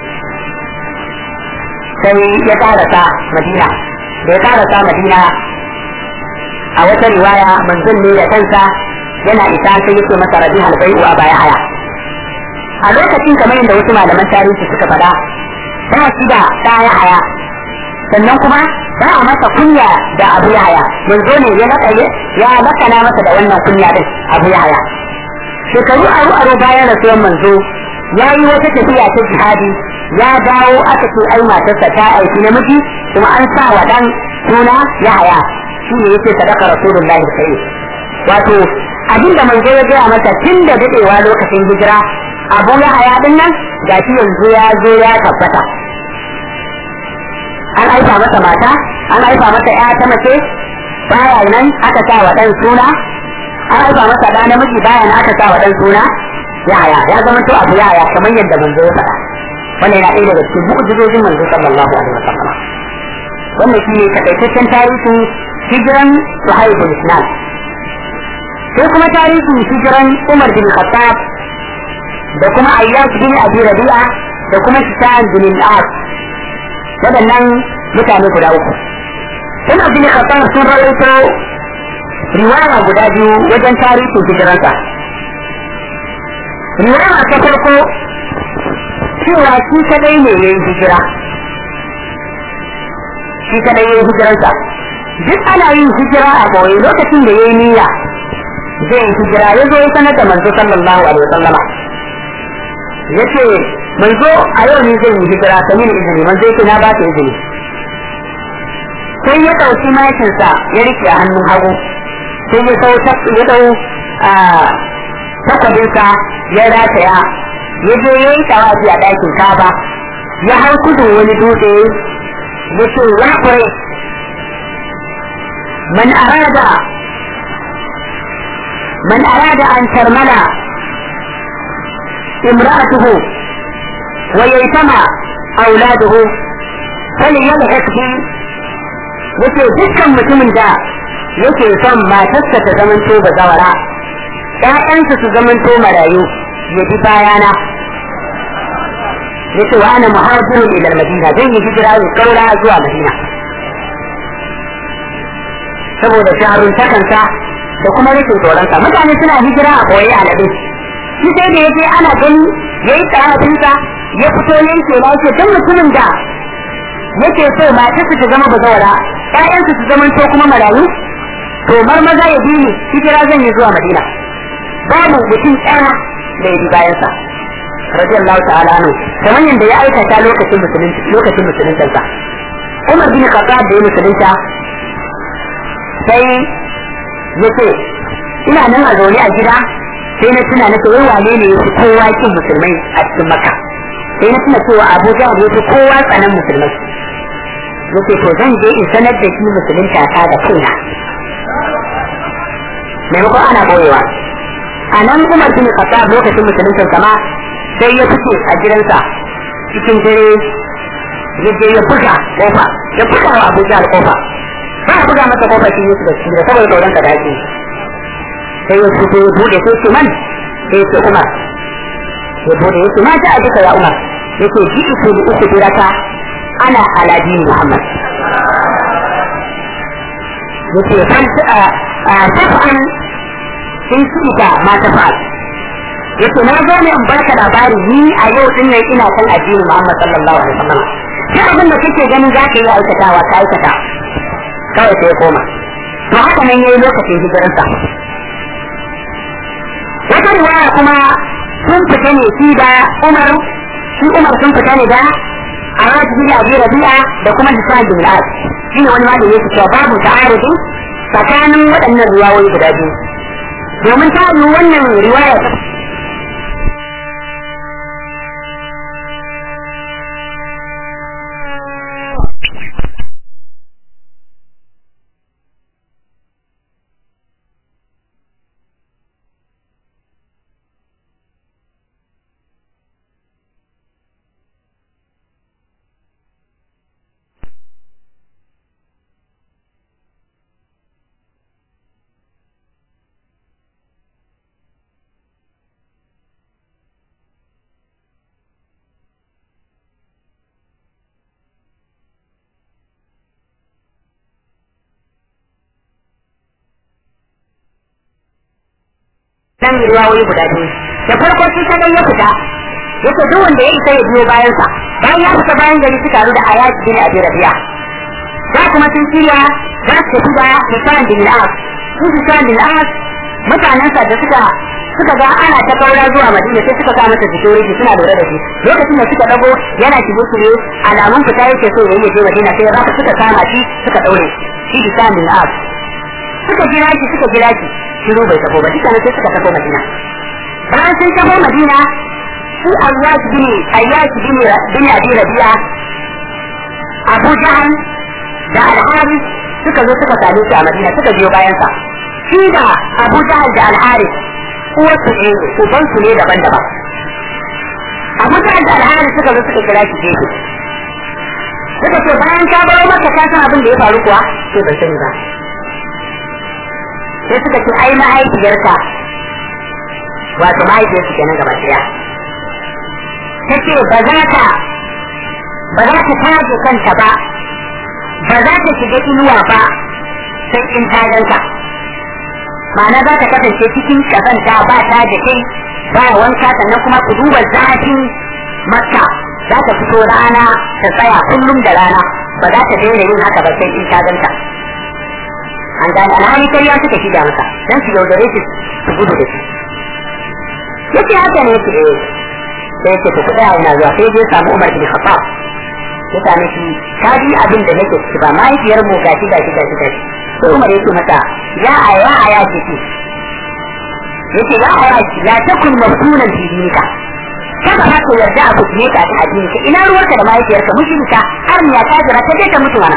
sai ya karasa madina da ya karasa madina a wata riwaya manzon ne da kansa yana isa sai yake masa rabi halbai wa baya haya a lokacin kamar yadda wasu malaman tarihi suka faɗa ba shi da ɗaya haya sannan kuma ba a masa kunya da abu ya haya manzo ne ya laka ya lakana masa da wannan kunya din abu ya haya shekaru aro aro bayan rasuwan manzo ya yi wata tafiya ta jihadi ya dawo aka ce ai matarsa ta aiki namiji kuma an sa wa dan suna ya haya shi ne yake sadaka rasulullahi sai wato abin da manzo ya gaya masa tun da dadewa lokacin hijira abu ya haya din nan ga shi yanzu ya zo ya tabbata an aifa masa mata an aifa masa ya ta mace baya nan aka sa wa dan suna an aifa masa da namiji baya nan aka sa wa dan suna ya haya ya zama to abu ya haya kamar yadda manzo ya faɗa wannan yana ɗaya daga cikin mu'jizojin manzo sallallahu alaihi wasallam wannan shi ne takaitaccen tarihin hijiran suhaibul islam sai kuma tarihin hijiran umar bin khattab da kuma ayyash bin abi rabi'a da kuma shitan bin al-as waɗannan mutane guda uku umar bin khattab sun rawaito riwaya guda biyu wajen tarihin hijiransa riwaya ta farko cewa shi kadai ne ya yi hijira shi kadai ya yi hijiransa duk ana yin hijira a boye lokacin da ya yi niyya zai yi hijira ya zo ya sanar da manzo sallallahu alaihi wasallama ya ce manzo a yau ne zai yi hijira ta mini izini manzo ya ce na ba ta izini sai ya ɗauki mayakinsa ya rike a hannun hagu sai ya dau ya dau takwabinsa ya rataya ya je ya yi tawafi a ɗakin kaba ya hau kudu wani dutse ya ce ya kure man arada man arada an tarmala imra'atuhu wa yaytama auladuhu falyalhaq bi yace dukkan mutumin da yake son matarsa ta zamanto bazawara ƴaƴansa su zamanto marayu ya bi bayana ya ce wa ana muhajirun ila madina zan yi hijira in kaura zuwa madina saboda shaharun takansa da kuma rikin tsoronsa mutane suna hijira a koyi alaɗe shi sai da yaje ana gani ya yi karatunsa ya fito yanke na ce don mutumin da yake so matarsa ta zama bazawara ƴaƴansu su zamanto kuma marayu to maza ya bi ni hijira zan yi zuwa madina babu mutum ɗaya da ya bi bayansa radiyallahu ta'ala anhu kamar yadda ya aikata lokacin musulunci lokacin musuluncinsa Umar bin Khattab da ya musulunta sai ya ce ina nan a zaune a gida sai na tuna na wai wane ne yafi kowa kin musulmai a cikin Makka sai na tuna cewa Abu Jahl yafi kowa tsanan musulmai yace to zan je in sanar da shi musulunta ta da kaina maimakon ana boyewa a nan umar bin khattab lokacin musuluncin kama sai ya fice a gidansa cikin dare ya je ya buga kofa ya buga wa abu jahal kofa ba a buga masa kofa shi yusuf da shi da saboda tsoron ka dace sai ya fito ya bude sai ce man sai ya ce umar ya bude ya ce ma ta abuka ya umar ya ce ji iku da uku diraka ana alaji muhammad ya ce tafa'an in suka ma ta fa'al yace na zo ne in baka labari ni a yau din nan ina kan addinin Muhammad sallallahu alaihi wasallam duk abin da kake ganin za ka yi aikatawa ka aikata kawai sai ya koma to haka nan yayi lokacin hijiransa wata riwaya kuma sun fita ne shi da Umar shi Umar sun fita ne da Arad bin Abi Rabi'a da kuma Hisab bin Al shi ne wani malami yake cewa babu ta'arudi tsakanin waɗannan riwayoyi guda biyu domin ta yi wannan riwaya nan riwayoyi guda biyu da farko shi kadai ya fita yake duk wanda ya isa ya biyo bayan sa bayan ya fita bayan gari suka taru da ayat bin abi rabi'a da kuma sun shirya za su tafi da hisan bin al-as su hisan bin al-as mutanen sa da suka suka ga ana ta kaura zuwa madina sai suka sa masa security suna lura da shi lokacin da suka dago yana shigo su ne alamun fita yake so ya yi je madina sai ya suka kama shi suka daure shi hisan bin al-as suka jira shi suka jira shi shiru bai tafi ba duka ne sai suka tafi madina bayan sun tafi madina su ayyash bin ayyash bin bin abi rabi'a abu jahan da al-haris suka zo suka same shi a madina suka biyo bayan sa shi da abu jahan da al-haris uwar su ne uban su ne daban-daban abu jahan da al-haris suka zo suka kira shi gefe suka ce bayan ka baro maka ka san abin da ya faru kuwa sai bai sani ba sai suka ce ai mahaifiyarka wato mahaifiyarsu kenan gaba ɗaya ta ce ba za ta ba za ta taje kanta ba ba za ta shiga inuwa ba sai in ta ganka ma'ana za ta kasance cikin kazanta ba ta da kai ba wanka sannan kuma ku duba zafin makka za ta fito rana ta tsaya kullum da rana ba za ta daina yin haka ba sai in ta ganta an gane alhali kariya suka shiga masa dan su yaudare shi su gudu da shi yace haka ne yake eh sai yake ku tsaya ina zuwa sai je samu Umar bin Khattab ya same shi ka ji abin da nake ciki ba mahaifiyar mu gashi gashi gashi gashi sai Umar yake mata ya aya aya ce yace ya aya la takun maftunan fi dinika kada ma ka yarda a kuɗe ka ta addini ka ina ruwarka da mahaifiyarka mushrika har ya ta jira ta je ta mutu mana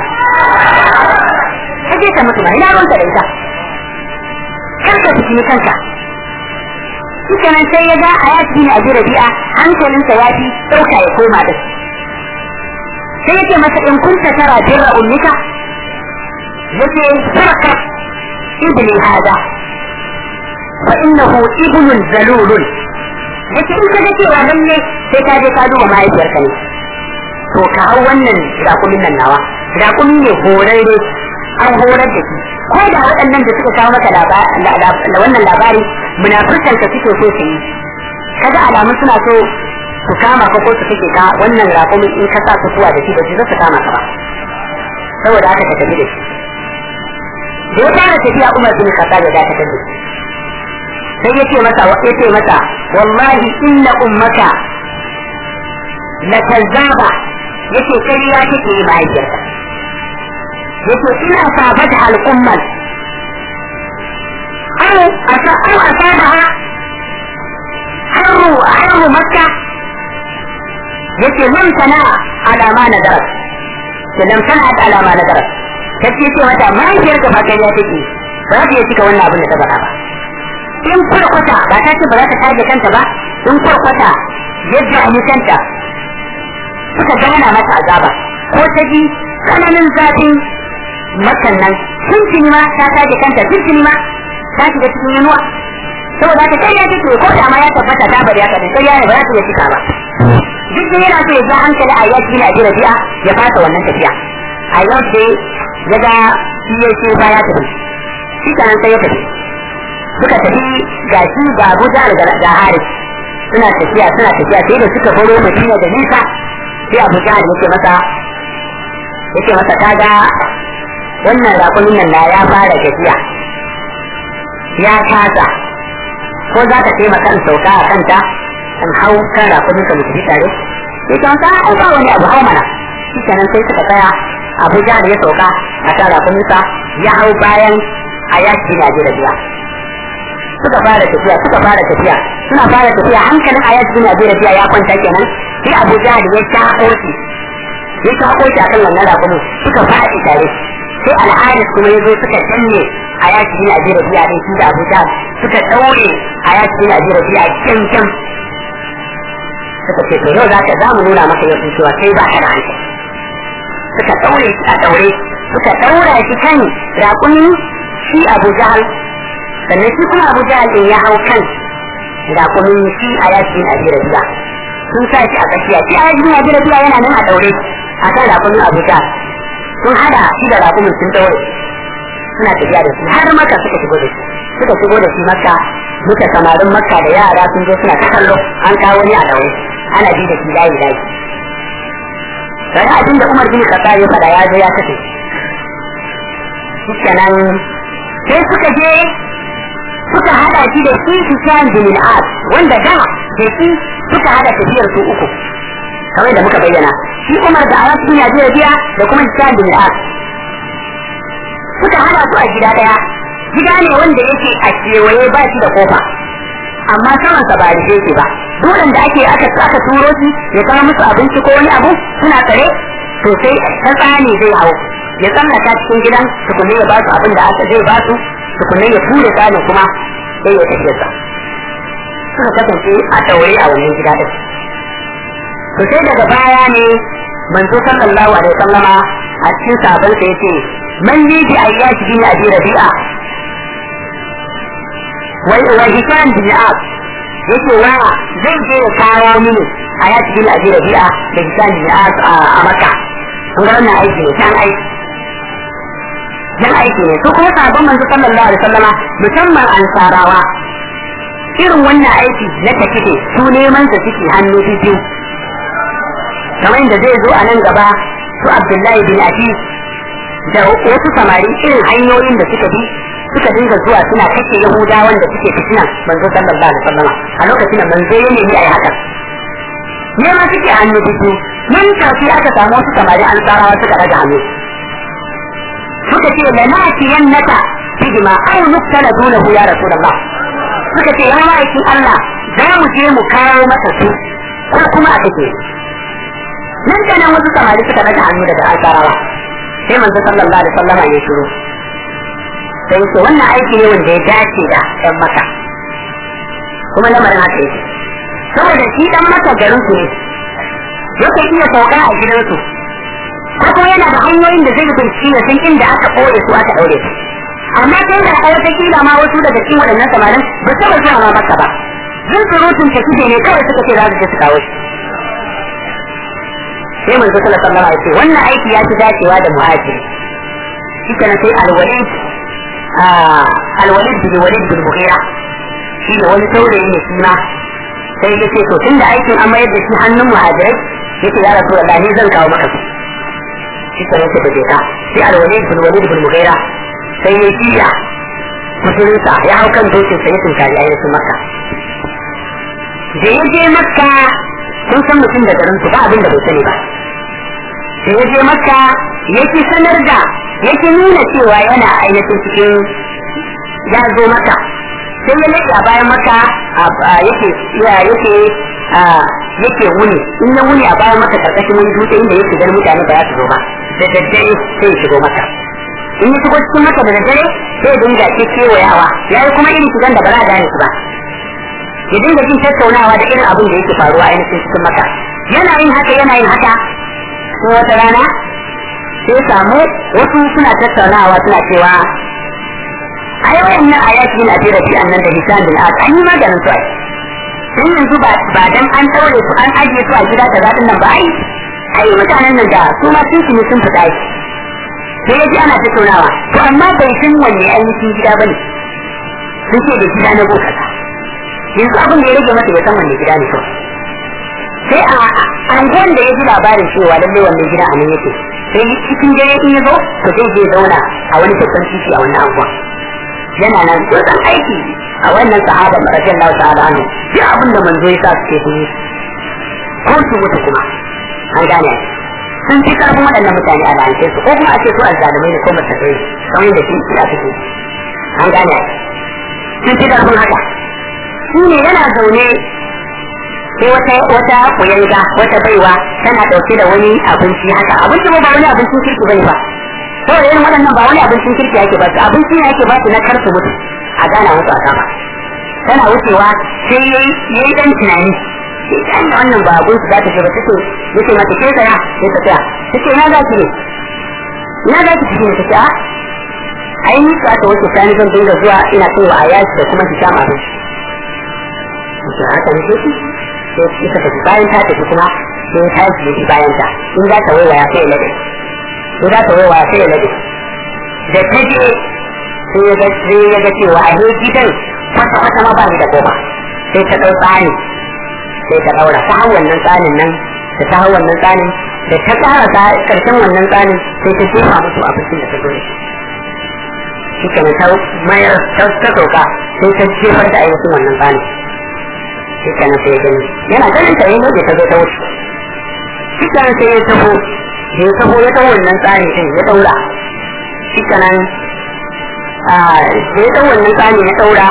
ta je ta mutu mana ina ruwanka da ita kar ka fitini kanka shi nan sai ya ga a ya fi a jira bi'a hankalinsa ya fi ɗauka ya koma da sai yake masa in kunta tara birra ummika yake sarka ibni hada fa innahu ibnun zalulun yake in ka ga cewa lalle sai ka je ka duba mahaifiyarka ne to ka hau wannan rakumin nan nawa rakumi ne horarre an horar da shi ko da waɗannan da suka kawo maka da wannan labari munafurkan ka suke so su yi kaga alamun suna so su kama ka ko su kake ka wannan rakumin in ka sa su kuwa da shi ba su su kama ka ba saboda haka ka tafi da shi da ya fara tafiya Umar bin Khattab ya dakatar da shi sai ya ce masa ya ce masa wallahi inna ummaka la kazzaba yace kariya take yi mahaifiyarka yace ina sabata al'umman أو أو أصابها حر حر مكة يتي لم تنع على ما ندرت لم تنعت على ما ندرت تتي ce mata mahaifiyarka ba kai ya take ba za ta iya cika wannan abin da ta faɗa ba in kurkwata ba ta ce ba za ta tage kanta ba in kurkwata yadda a kanta suka gana mata azaba ko ta ji tsananin zafin makan nan tuntuni ma ta tage kanta tuntuni ma ta shiga cikin yanuwa saboda haka kai ya take ko da ma ya tabbata ta bari haka sai ya ne ba za ta iya cika ba duk da yana so ya ja hankali a yaki na jira biya ya fasa wannan tafiya a yau sai ya ga shi ya ce ba ya tafi shi kanan sai ya tafi suka tafi ga shi ga Abuja da Haris suna tafiya suna tafiya sai da suka baro madina da nisa sai abu jahal yake masa yake masa kaga wannan rakunin nan na ya fara gajiya ya kasa ko za ka taimaka in sauka a kanta in hau kan rakunin ka mu tafi tare sai ta wasa an ba wani abu hau mana shi kenan sai suka tsaya abu jahal ya sauka a kan rakuninsa ya hau bayan a yaki na jiragiya suka fara tafiya suka fara tafiya suna fara tafiya hankalin ayat bin abi rabi'a ya kwanta kenan sai abu jahal ya shako shi ya shako shi akan wannan rakumin suka faɗi tare sai al'adis kuma ya zo suka danne ayat bin abi rabi'a din shi da abu jahal suka daure ayat bin abi rabi'a kyan kyan suka ce to yau zaka za mu nuna maka yau cewa kai ba ka da hankali suka daure shi a daure suka daura shi kan rakumin shi abu jahal sannan shi kuma abu jahal din ya hau kan rakumin shi a yakin abi rabiya sun sa shi a tsakiya shi a yakin abi rabiya yana nan a daure a kan rakumin abu jahal sun hada shi da rakumin sun daure suna tafiya da shi har maka suka shigo da shi suka shigo da shi makka duka samarin makka da yara sun zo suna ta kallo an kawo ni a daure ana bi da shi layi layi sai abin da umar bin khattab ya fada ya zo ya kace kenan sai suka je suka hada shi da shi Sufyan bin al-As wanda da da shi suka hada tafiyar su uku kamar da muka bayyana shi Umar da Awas bin Abi Rabi'a da kuma Sufyan bin al-As suka hada su a gida daya gida ne wanda yake a kewaye ba shi da kofa amma saman sa ba rike shi ba dole da ake aka aka turo shi ya kama musu abinci ko wani abu suna tsare to sai ta tsani zai hau ya tsallaka cikin gidan tukunne ya ba su abin da aka zai ba su tukunne ya ture tsanin kuma sai ya tafi sa suka kasance a daure a wannan gida din to sai daga baya ne manzo sallallahu alaihi wasallama a cikin sabon sa yace man li bi ayyashi bin abi rabi'a wai wa hisan bin ab yace wa zai je ya kawo mini ayyashi bin abi rabi'a da hisan bin ab a makka kun ga wannan aiki ne san aiki dan aiki ne su kuma sabon manzo sallallahu alaihi wasallama musamman ansarawa irin wannan aiki na tafiye su neman sa suke hannu biyu kamar yadda zai zo a nan gaba su abdullahi bin abi da wasu samari irin hanyoyin da suka bi suka dinga zuwa suna kashe yahudawan da suke fitina manzo sallallahu alaihi wasallama a lokacin da manzo ya nemi ayi haka nema suke hannu biyu nan tafi aka samu wasu samari ansarawa suka daga hannu suka ce lanati yannaka bihima aw nuktala dunahu ya rasulullah suka ce ya ma'aikin Allah za mu je mu kawo masa su ko kuma a take nan da nan wasu samari suka daga hannu daga asarawa sai manzo sallallahu alaihi wasallam ya shiru sai ce wannan aiki ne wanda ya dace da ɗan maka kuma lamarin haka yake saboda shi ɗan maka garin su ne yake iya sauka a gidansu ko kuma yana da hanyoyin da zai bincike ya san inda aka ɓoye su aka ɗaure su amma sai da a wata kila ma wasu daga cikin waɗannan samarin ba su ba zuwa ma maka ba zan surutun ta kije ne kawai suka ce za su je su kawo shi sai manzo sallallahu alaihi wasallam ya ce wannan aiki ya fi dacewa da muhajiri shi kana sai alwalid alwalid bin walid bin mughira shi ne wani saurayi ne shi ma sai ya ce to tunda aikin an mayar da shi hannun muhajirai yace ya rasulullahi ni zan kawo maka su shi kana sai da ka sai alwalid bin walid bin mughira sai ya jiya musulunta ya hau kan dokin sa ya tunkari ainihin makka da ya je makka sun san mutum da garin su ba abin da bai sani ba da ya je makka yake sanar da yake nuna cewa yana ainihin cikin ya zo maka sai ya lafiya bayan maka yake yake yake wuni in ya wuni a bayan maka karkashin wani dutse inda yake ganin mutane ba za su zo ba da daddare sai ya shigo maka in ya shigo cikin maka da daddare sai ya dinga ke kewayawa ya yi kuma irin shigan da ba za a gane su ba ya dinga jin tattaunawa da irin abin da yake faruwa a ainihin cikin maka yana yin haka yana yin haka ko wata rana sai samu wasu suna tattaunawa suna cewa ai wayannan ayati na bi rabi annan da hisan bin as an yi maganin su ai sai yanzu ba ba dan an daure su an ajiye su a gida kaza din nan ba ai ai mutanen nan da su ma sun sun sun fita sai yaji ana tattaunawa to amma bai san wanne ainihin gida bane sun ce da gida na boka yanzu abin da ya rage masa ya san wanne gida ne kawai sai a angon da ya ji labarin cewa lallai wannan gida a nan yake sai cikin dare in ya zo to zai je zauna a wani babban titi a wannan angon yana nan tsotsan aiki a wannan sahaba radiyallahu ta'ala anhu duk abin da manzo ya sa su ke yi ko su mutu kuma an gane sun fi karfin waɗannan mutane a lalace su ko kuma a ce su azzalumai ne ko mutakai kamar da shi a fito an gane sun fi karfin haka shi ne yana zaune sai wata wata kuyanga wata baiwa tana ɗauke da wani abinci haka abinci ba wani abincin kirki bane ba saboda irin waɗannan ba wani abincin kirki yake ba su abinci ne yake ba su na kar su mutu a gana musu a kama tana wucewa sai yayi yayi dan tunani sai da wannan ba abun su za ta ce ba take yace mata ke tsaya sai ta tsaya take na za ki ne na za ki ne take a ai ni ka ta wuce sani zan dinga zuwa ina kai wa ayati da kuma ki kama abinci sai haka ne sai sai ita tafi bayan ta tafi kuma sai ta yi bayan ta in za ta waiwaya sai ya lade in za ta waiwaya sai ya lade da ta je sai ya ga sai ya ga cewa a he gidan kwata kwata ma ba ni da goma sai ta dau tsani sai ta daura ta hau wannan tsanin nan da ta hau wannan tsanin da ta kara ta karshen wannan tsanin sai ta jefa musu abincin da ta zo shi kenan ta mayar ta sauka sai ta jefar da ainihin wannan tsanin shi kenan sai ya gani yana ganin ta yi ne ta zo ta wuce shi kenan sai ya taho ya taho ya taho wannan tsani din ya daura shi kenan da ya taho wannan tsani ya daura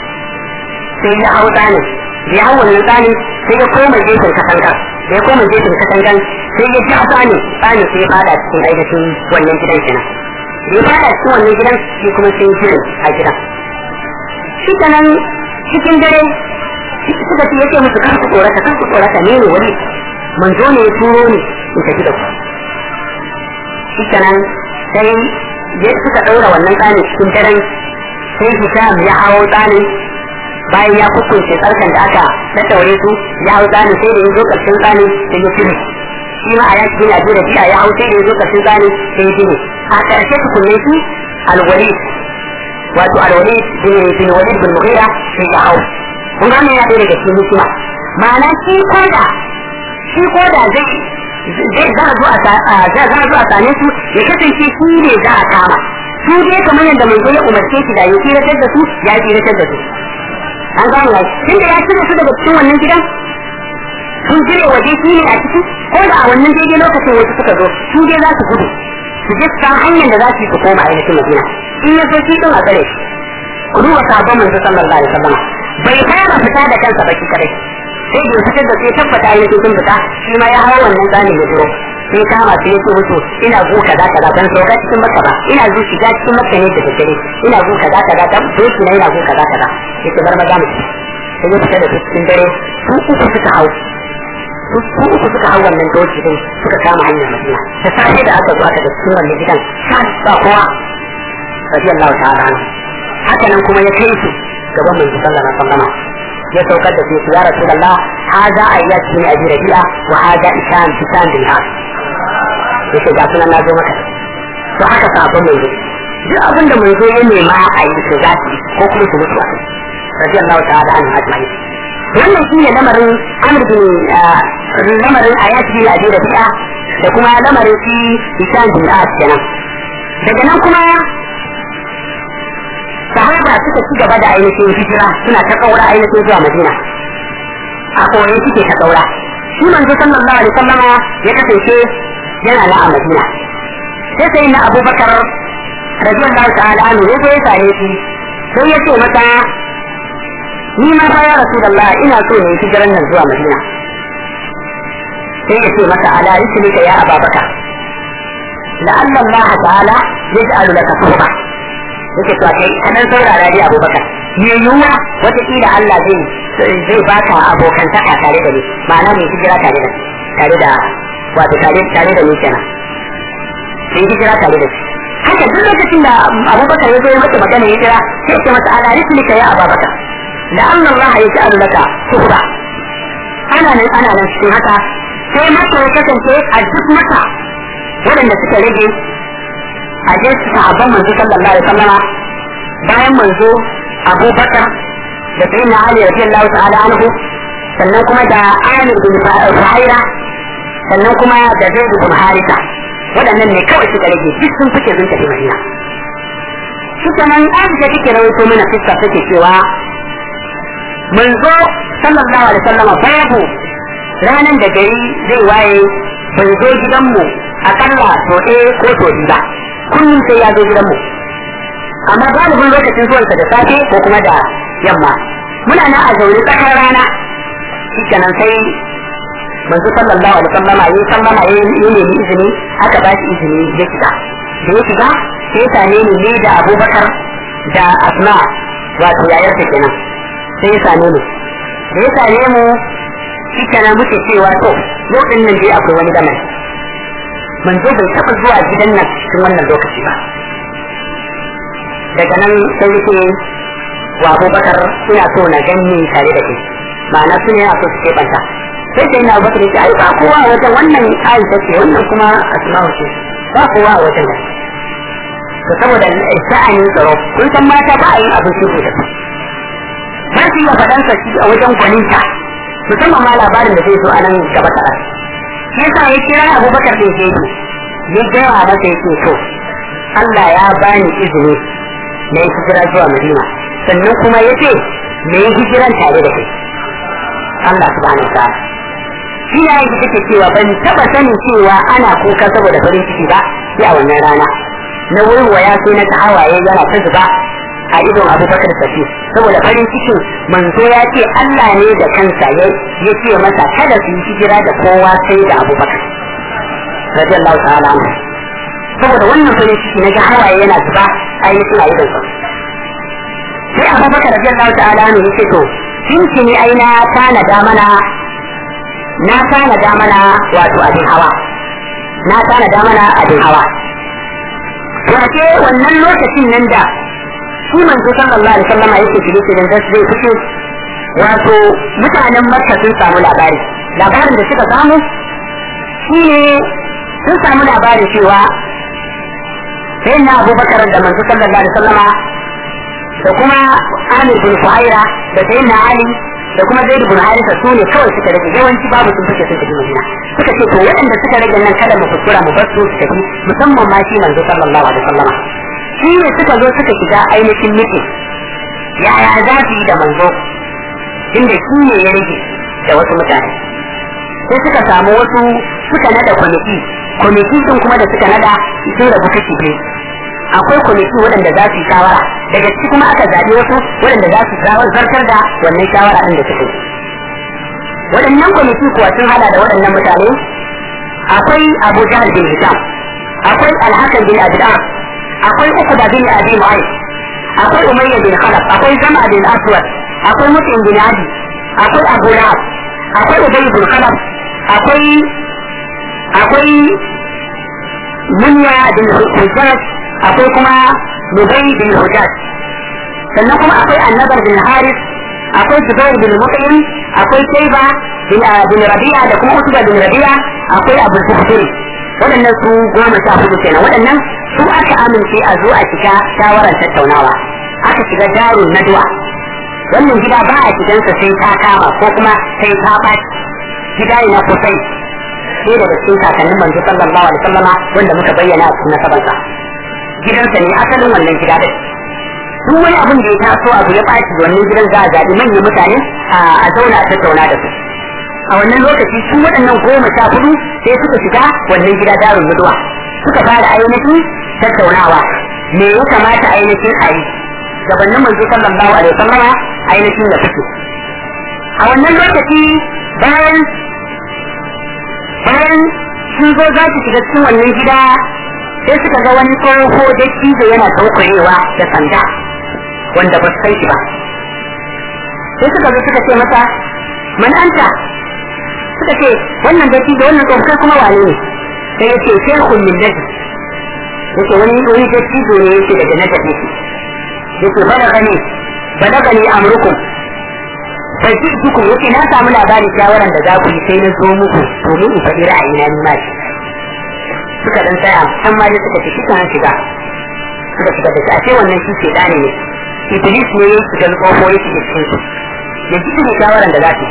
sai ya hau tsani da ya hau wannan tsani sai ya koma gefen katangan da ya koma gefen katangan sai ya ja tsani tsani sai ya fada cikin ainihin wannan gidan kenan da ya fada cikin wannan gidan shi kuma sai ya a gidan shi kenan cikin dare suka ce yake musu kan ku tsorata kan ku tsorata ne ne wani manzo ne ya turo ni in tafi da ku shi kenan sai ya suka ɗaura wannan tsanin cikin daren sai Hisham ya hawo tsanin bayan ya kukunce tsarkan da aka tattaure su ya hau tsanin sai da ya zo ƙarshen tsanin sai ya cire shi ma a ya cikin yaji da biya ya hau sai da ya zo ƙarshen tsanin sai ya cire a ƙarshe tukunne su alwalid wato alwalid bin walid bin mughira sai ya hau kun gane ya ɗaya daga cikin hikima ma'ana shi koda shi koda zai zai za a zo a za a zo a same su ya kasance shi ne za a kama su dai kamar yadda mai ya umarce shi da ya tsiratar da su ya tsiratar da su an gane ya tun da ya cire su daga cikin wannan gidan sun jire waje shi ne a ciki ko da a wannan daidai lokacin wasu suka zo su dai za su gudu su je su hanyar da za su yi su koma ainihin madina in ya so shi din a tsare shi ku duba sabon manzo sallallahu alaihi wasallam bai fara fita da kansa baki kadai sai da fitar da sai tabbata ya sun fita shi ma ya hawa wannan tsani ya duro sai kama sai ya ce musu ina zo kaza kaza ban sauka cikin makka ba ina zo shiga cikin makka ne da daddare ina zo kaza kaza dan doki na ina zo kaza kaza sai ta bar maza mu sai ya fita da su cikin dare su uku suka hau su uku suka hau wannan doki din suka kama hanyar madina da safe da aka zo aka da cikin wannan gidan sa ba kowa radiyallahu ta'ala anhu haka nan kuma ya kai su gaban mai sallallahu alaihi wasallam ya saukar da su ya rasulullah hada ayyat bin abi rabi'a wa hada isham isham bin has yake ga sunan na zo maka to haka sabon mai zo duk abin da mai zo ya nema a yi su za su ko kuma su mutu a kai radiyallahu ta'ala anhu ajma'in wannan shi ne lamarin amr bin lamarin ayat bin abi rabi'a da kuma lamarin shi isham bin has kenan daga nan kuma sahaba suka ci gaba da ainihin hijira suna ta kaura ainihin zuwa madina a koyi suke ta kaura shi manzo sallallahu alaihi wasallam ya kasance yana na a madina sai sai na abubakar radiyallahu ta'ala anhu ya zo ya sare shi sai ya ce mata ni ma fa ya rasulullah ina so ne hijiran nan zuwa madina sai ya ce mata ala rislika ya ababakar la'alla allah ta'ala yaj'alu laka suhba yake to kai kadan saurara dai abubakar me yiwuwa wataƙila Allah zai zai baka abokantaka tare da ni ma'ana mai hijira tare da tare da wato tare tare da ni kenan sai hijira tare da shi haka duk lokacin da abubakar ya zo ya masa magana hijira sai ce masa ala rislika ya abubakar da Allah Allah ya ji laka suhra ana nan ana nan cikin haka sai masa ya kasance a duk mata waɗanda suka rage a je sahabban manzo sallallahu alaihi wasallama bayan manzo abubakar da sayyidina Ali radiyallahu ta'ala anhu sannan kuma da Amir bin Fuhaira sannan kuma da Zaid bin Harisa waɗannan ne kawai suka rage duk sun fice sun tafi Madina shi kenan Aisha take rawaito mana fiska take cewa manzo sallallahu alaihi wasallam babu ranan da gari zai waye bai zo gidanmu akalla to ɗaya ko to biyu ba kullum sai ya zo gidanmu amma galibin lokacin zuwansa da safe ko kuma da yamma muna nan a zaune tsakar rana shi kenan sai manzo sallallahu alaihi wasallama yayi sallama yayi nemi izini aka ba shi izini ya shiga da ya shiga sai ya same ni ne da Abubakar da Asma wato yayar ta kenan sai ya same ni da ya same mu shi kenan muke cewa to yau din nan dai akwai wani gaman manzo bai taɓa zuwa gidan nan cikin wannan lokaci ba daga nan sai yake wa Abubakar ina so na ganni tare da kai ma'ana su ne a so su keɓanta sai sai na bakar yake ai ba kowa a wajen wannan aisha ce wannan kuma asma'u ce ba kowa a wajen nan to saboda sha'anin tsaro kun san mata ba a yin abin shi da su ba su iya faɗansa shi a wajen gwaninta musamman ma labarin da zai zo a nan gaba ta shi yasa ya kira abubakar ɗin ke ya gaya masa yake so Allah ya bani izini na yi hijira zuwa Madina sannan kuma ya ce na yi hijiran tare da kai Allah subhanahu wa ta'ala shi ya yi take cewa ban taba sanin cewa ana kuka saboda farin ciki ba sai a wannan rana na waiwaya sai na ta hawaye yana ta zuba a idon abubakar safi saboda farin cikin manzo ya ce Allah ne da kansa ya ce masa kada su yi hijira da kowa sai da abubakar radiyallahu ta'ala anhu saboda wannan farin ciki na ga hawaye yana zuba a yi suna idon sa sai abubakar radiyallahu ta'ala anhu ya ce to kinki ne ai na tanada mana na tanada mana wato abin hawa na tanada mana abin hawa wace wannan lokacin nan da shi manzo sallallahu alaihi wasallam yake shirye shiryen da zai fito wato mutanen makka sun samu labari labarin da suka samu shine sun samu labarin cewa sai na abubakar da manzo sallallahu alaihi wasallama da kuma amir bin fuhaira da sai na ali da kuma zai bin harisa su ne kawai suka rage yawanci babu sun fice sun tafi madina suka ce to waɗanda suka rage nan kada mu kuskura mu bar su su tafi musamman ma shi manzo sallallahu alaihi wasallama shi ne suka zo suka shiga ainihin mutum yaya za su yi da manzo inda shi ne ya rage da wasu mutane sai suka samu wasu suka nada kwamiti kwamiti sun kuma da suka nada sun rabu kashi biyu akwai kwamiti waɗanda za su yi shawara daga ciki kuma aka zaɓi wasu waɗanda za su zartar da wannan shawara ɗin da suke waɗannan kwamiti kuwa sun hada da waɗannan mutane akwai abu jahal bin hisham akwai alhakan bin abdullah akwai ukuba bin abi mu'ay akwai umayya bin khalaf akwai zama bin aswad akwai mutim bin adi akwai abu lahab akwai ubay bin khalaf akwai akwai munya bin hujjaj akwai kuma nubai bin hujjaj sannan kuma akwai annabar bin haris akwai zubair bin mut'im akwai shaiba bin bin rabi'a da kuma utuba bin rabi'a akwai abu zuhri waɗannan su goma sha hudu kenan waɗannan su aka amince a zo a shiga shawarar tattaunawa aka shiga darun nadwa wannan gida ba a shigansa sai ta kama ko kuma sai ta ɓaci gida ne na kusai sai daga cikin kakannin manzo sallallahu alaihi wasallama wanda muka bayyana a cikin nasabansa gidansa ne asalin wannan gida din duk wani abin da ya taso abu ya ɓaci wannan gidan za a zaɓi manyan mutane a zauna a tattauna da su a wannan lokaci su waɗannan goma sha hudu sai suka shiga wannan gida darun mutuwa suka fara ainihin tattaunawa me ya kamata ainihin a yi gabanin manzo sallallahu alaihi wasallama ainihin da fito a wannan lokaci bayan bayan sun zo za su shiga cikin wannan gida sai suka ga wani tsoho da cizo yana taukurewa da sanda wanda ba su kai shi ba sai suka zo suka ce masa man anta suka ce wannan da cizo wannan tsoho kai kuma wane ne sai ya ce shekun min najd yake wani wani da cizo ne yake daga najd yake yake balagani balagani amrukum sai dukkan yake na samu labarin shawaran da za ku yi sai na zo muku domin in faɗi ra'ayina ni ma shi suka dan tsaya an ma dai suka ce shi kan shiga suka shiga da shi a ce wannan shi ke dane ne iblis ne ya shiga kofo ya shiga cikin su ya ji ne shawaran da za su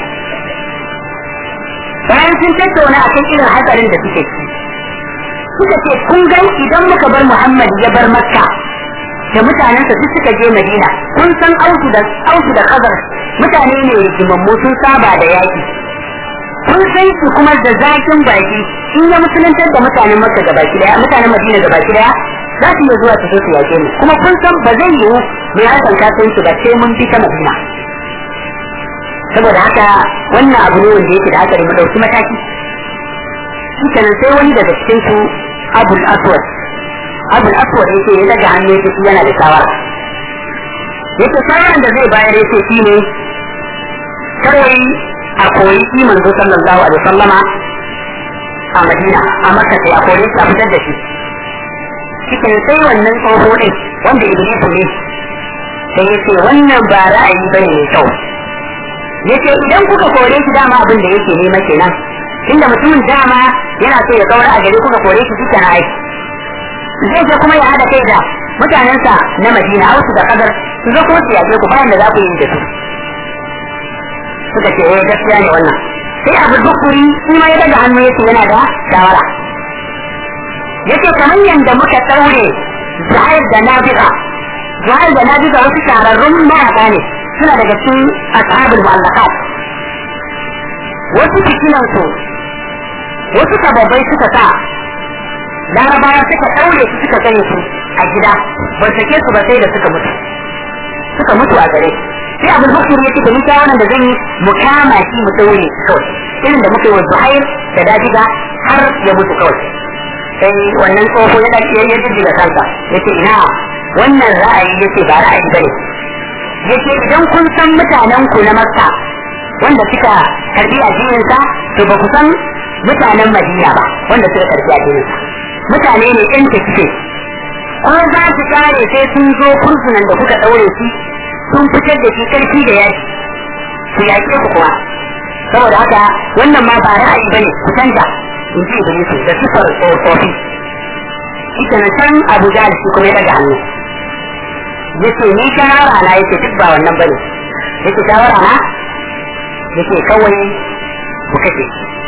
bayan sun tattauna akan irin hatsarin da suke ci suka ce kun gan idan muka bar muhammad ya bar makka da mutanensa duk suka je madina kun san ausu da ausu da kazar mutane ne rigimammu sun saba da yaki kun san su kuma da zakin baki in ya musuluntar da mutanen makka gaba daya mutanen madina gaba daya za su iya zuwa su zo su yake mu kuma kun san ba zai yiwu mai hakan kasuwanci ba sai mun bi ta madina saboda haka wannan abu ne wanda yake da hatsari mu dauki mataki shi kenan sai wani daga cikin su abul aswad abul aswad yake ya daga hannu yake shi yana da shawara yake shawaran da zai bayar yake shi ne kawai a koyi shi manzo sallallahu alaihi wasallama a madina a makka sai a koyi shi a fitar da shi cikin sai wannan tsoho din wanda iblisu ne sai yace wannan ba ra'ayi bane mai kyau yace idan kuka kore shi dama abin da yake nema kenan inda mutumin dama yana so ya kaura a gari kuka kore shi duka na aiki zai je kuma ya hada kai da mutanensa na madina hausu da kadar su zo kuma su yaje ku bayan da za ku yi da su suka ce eh gaskiya ne wannan sai abu dukuri shi ma ya daga hannu yace yana da shawara yace kamar yanda muka daure zuhair da nabiga zuhair da nabiga wasu shahararrun mayaka ne suna daga cikin ashabul mu'allaqat wasu fitinansu wasu sababbai suka sa larabawa suka ɗaure su suka gane su a gida ban sake su ba sai da suka mutu suka mutu a gare sai abin hukun ya ce da nita wannan da zan yi mu kama shi mu ɗaure kawai irin da muka yi wa zuhair da dajiga har ya mutu kawai sai wannan tsoho ya ɗauke ya jijjiga kansa ya ce ina wannan ra'ayi ya ce ba ra'ayi ba ne ya ce idan kun san mutanen ku na makka wanda suka karbi addininsa to ba ku san mutanen madina ba wanda suka karbi addininsa mutane ne ɗan tafiye ko za su kare sai sun zo kursunan da kuka ɗaure shi sun fitar da shi karfi da yaki su yaƙe ku kuma saboda haka wannan ma ba ra'ayi bane ku canja in ji iblisu da sifar tsofaffi ita na san abu da shi kuma ya daga hannu yace ni shawara na yace duk ba wannan bane yace shawara na yace kawai ku kace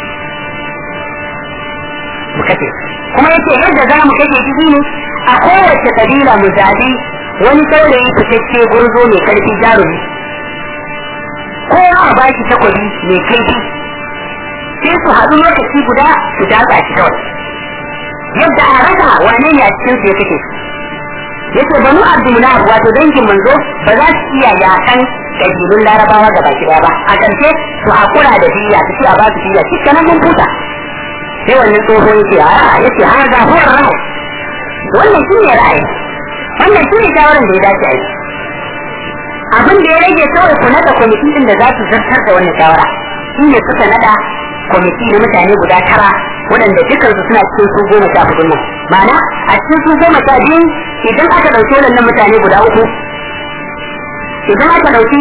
mu kace kuma yace yadda za mu kace shi ne a kowace kabila mu zabi wani saurayi fitacce gurzo mai karfi jarumi kowa a baki takobi mai kaifi sai su haɗu lokaci guda su datsa shi kawai yadda a rasa wane ne a cikin su ya kake yace banu abdullah wato dangin manzo ba za su iya yakan kabilun larabawa ga baki ba a ƙarshe su hakura da biya su a ba su biya cikin nan mun futa sai wannan tsoho yace a yace ha ga huwa ra'ayi wannan shi ne ra'ayi wannan shi ne shawaran da ya dace a yi abin da ya rage kawai ku nada kwamitin din da za su zartar da wannan shawara shi ne suka nada kwamiti na mutane guda tara waɗanda dukansu suna cikin su goma sha hudu nan ma'ana a cikin su goma sha biyu idan aka ɗauki waɗannan mutane guda uku idan aka ɗauki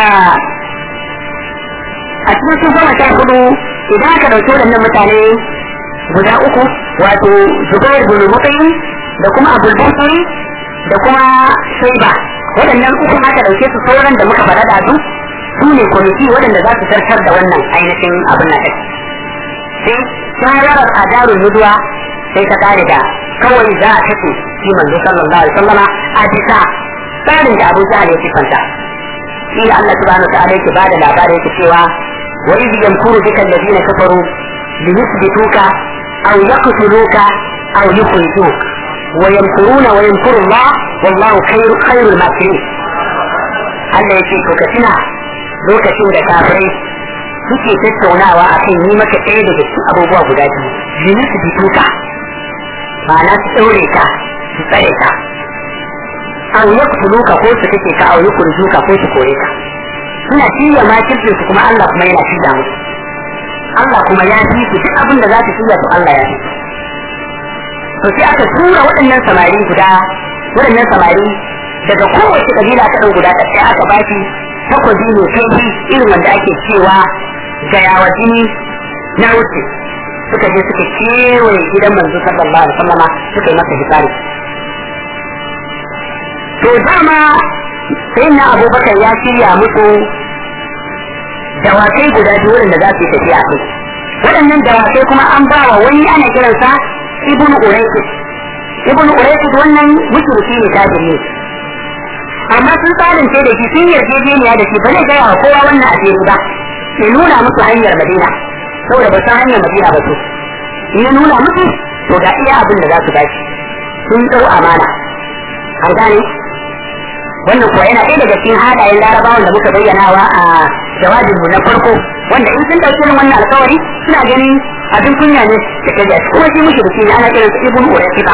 a cikin su goma sha hudu idan aka ɗauki waɗannan mutane guda uku wato zubair bin mutayin da kuma abul busuri da kuma shaiba waɗannan uku aka ɗauke su sauran da muka faɗa da su su ne kwamiti waɗanda za su zartar da wannan ainihin abin na ɗaki sai shawarar a darun nuduwa sai ta kare da kawai za a kashe shi manzo sallallahu alaihi wasallama a bisa tsarin da Abu Jahal ya sifanta shi da Allah subhanahu wa ta'ala yake bada labarin yake cewa wa idh yamkuru bika alladhina kafaru li yuthbituka aw yaqtuluka aw yukhrijuk wa yamkuruna wa yamkuru Allah wallahu khairu khairul makirin Allah yake to ka tuna lokacin da kafirai suke tattaunawa akan yi maka ɗaya daga cikin abubuwa guda biyu li yuthbituka ma'ana su ɗaure ka su tsare ka an yaktuluka ko su kake ka au yukurjuka ko su kore ka suna shirya makircin su kuma Allah kuma yana shirya musu Allah kuma ya fi su duk abin da za su shirya to Allah ya fi to sai aka tura waɗannan samari guda waɗannan samari daga kowace kabila ta ɗan guda ɗaya aka ba shi takwabi mai kaifi irin wanda ake cewa gayawa jini na wuce suka je suka kewaye gidan manzo sallallahu alaihi wasallama suka yi masa hisari to dama sai na abubakar ya shirya musu dawakai guda biyu wanda za su yi tafiya a kai waɗannan dawakai kuma an ba wa wani ana kiransa ibn uraiqis ibn uraiqis wannan mushriki ne kafiri ne amma sun tsarince da shi sun yarjejeniya da shi ba zai gaya wa kowa wannan asiri ba ya nuna musu hanyar madina saboda ba san hanyar madina ba su in ya nuna musu to ga iya abin da za su bashi sun ɗau amana an gane wannan kuwa yana ɗaya daga cikin hadayen larabawan da muka bayyanawa a jawabinmu na farko wanda in sun ɗauki irin wannan alkawari suna ganin abin kunya ne da kaji kuma shi mushi da shi ne ana kiransa ibn uraiqita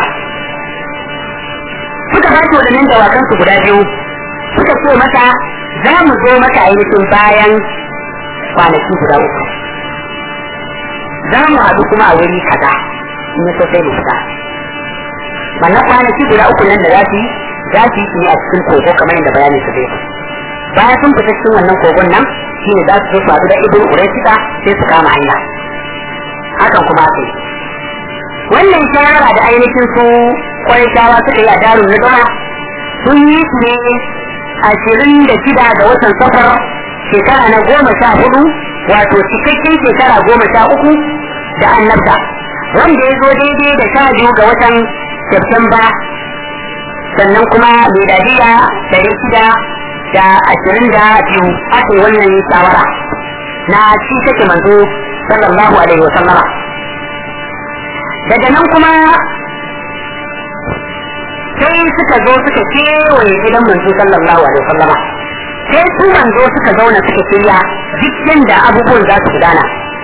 suka ba shi waɗannan dawakan su guda biyu suka ce mata za mu zo maka ainihin bayan kwanaki guda uku za mu haɗu kuma a wuri kaza in so sai mu fita wannan kwanaki guda uku nan da za su yi za su yi ne a cikin kogo kamar yadda bayanin su zai bayan sun fita cikin wannan kogon nan shi ne za su zo su haɗu da ibn uraisika sai su kama hanya hakan kuma aka yi wannan shawara da ainihin su kwarishawa suka yi a darun na dama sun yi su ne ashirin da shida ga watan safar shekara na goma sha hudu wato cikakken shekara goma sha uku da annabta wanda ya zo daidai da sha biyu ga watan Septemba sannan kuma miladiya dari shida da ashirin da biyu aka yi wannan shawara na ci take manzo sallallahu alaihi wa sallama daga nan kuma sai suka zo suka kewaye gidan manzo sallallahu alaihi wa sallama sai su manzo suka zauna suka shirya duk yanda abubuwan za su gudana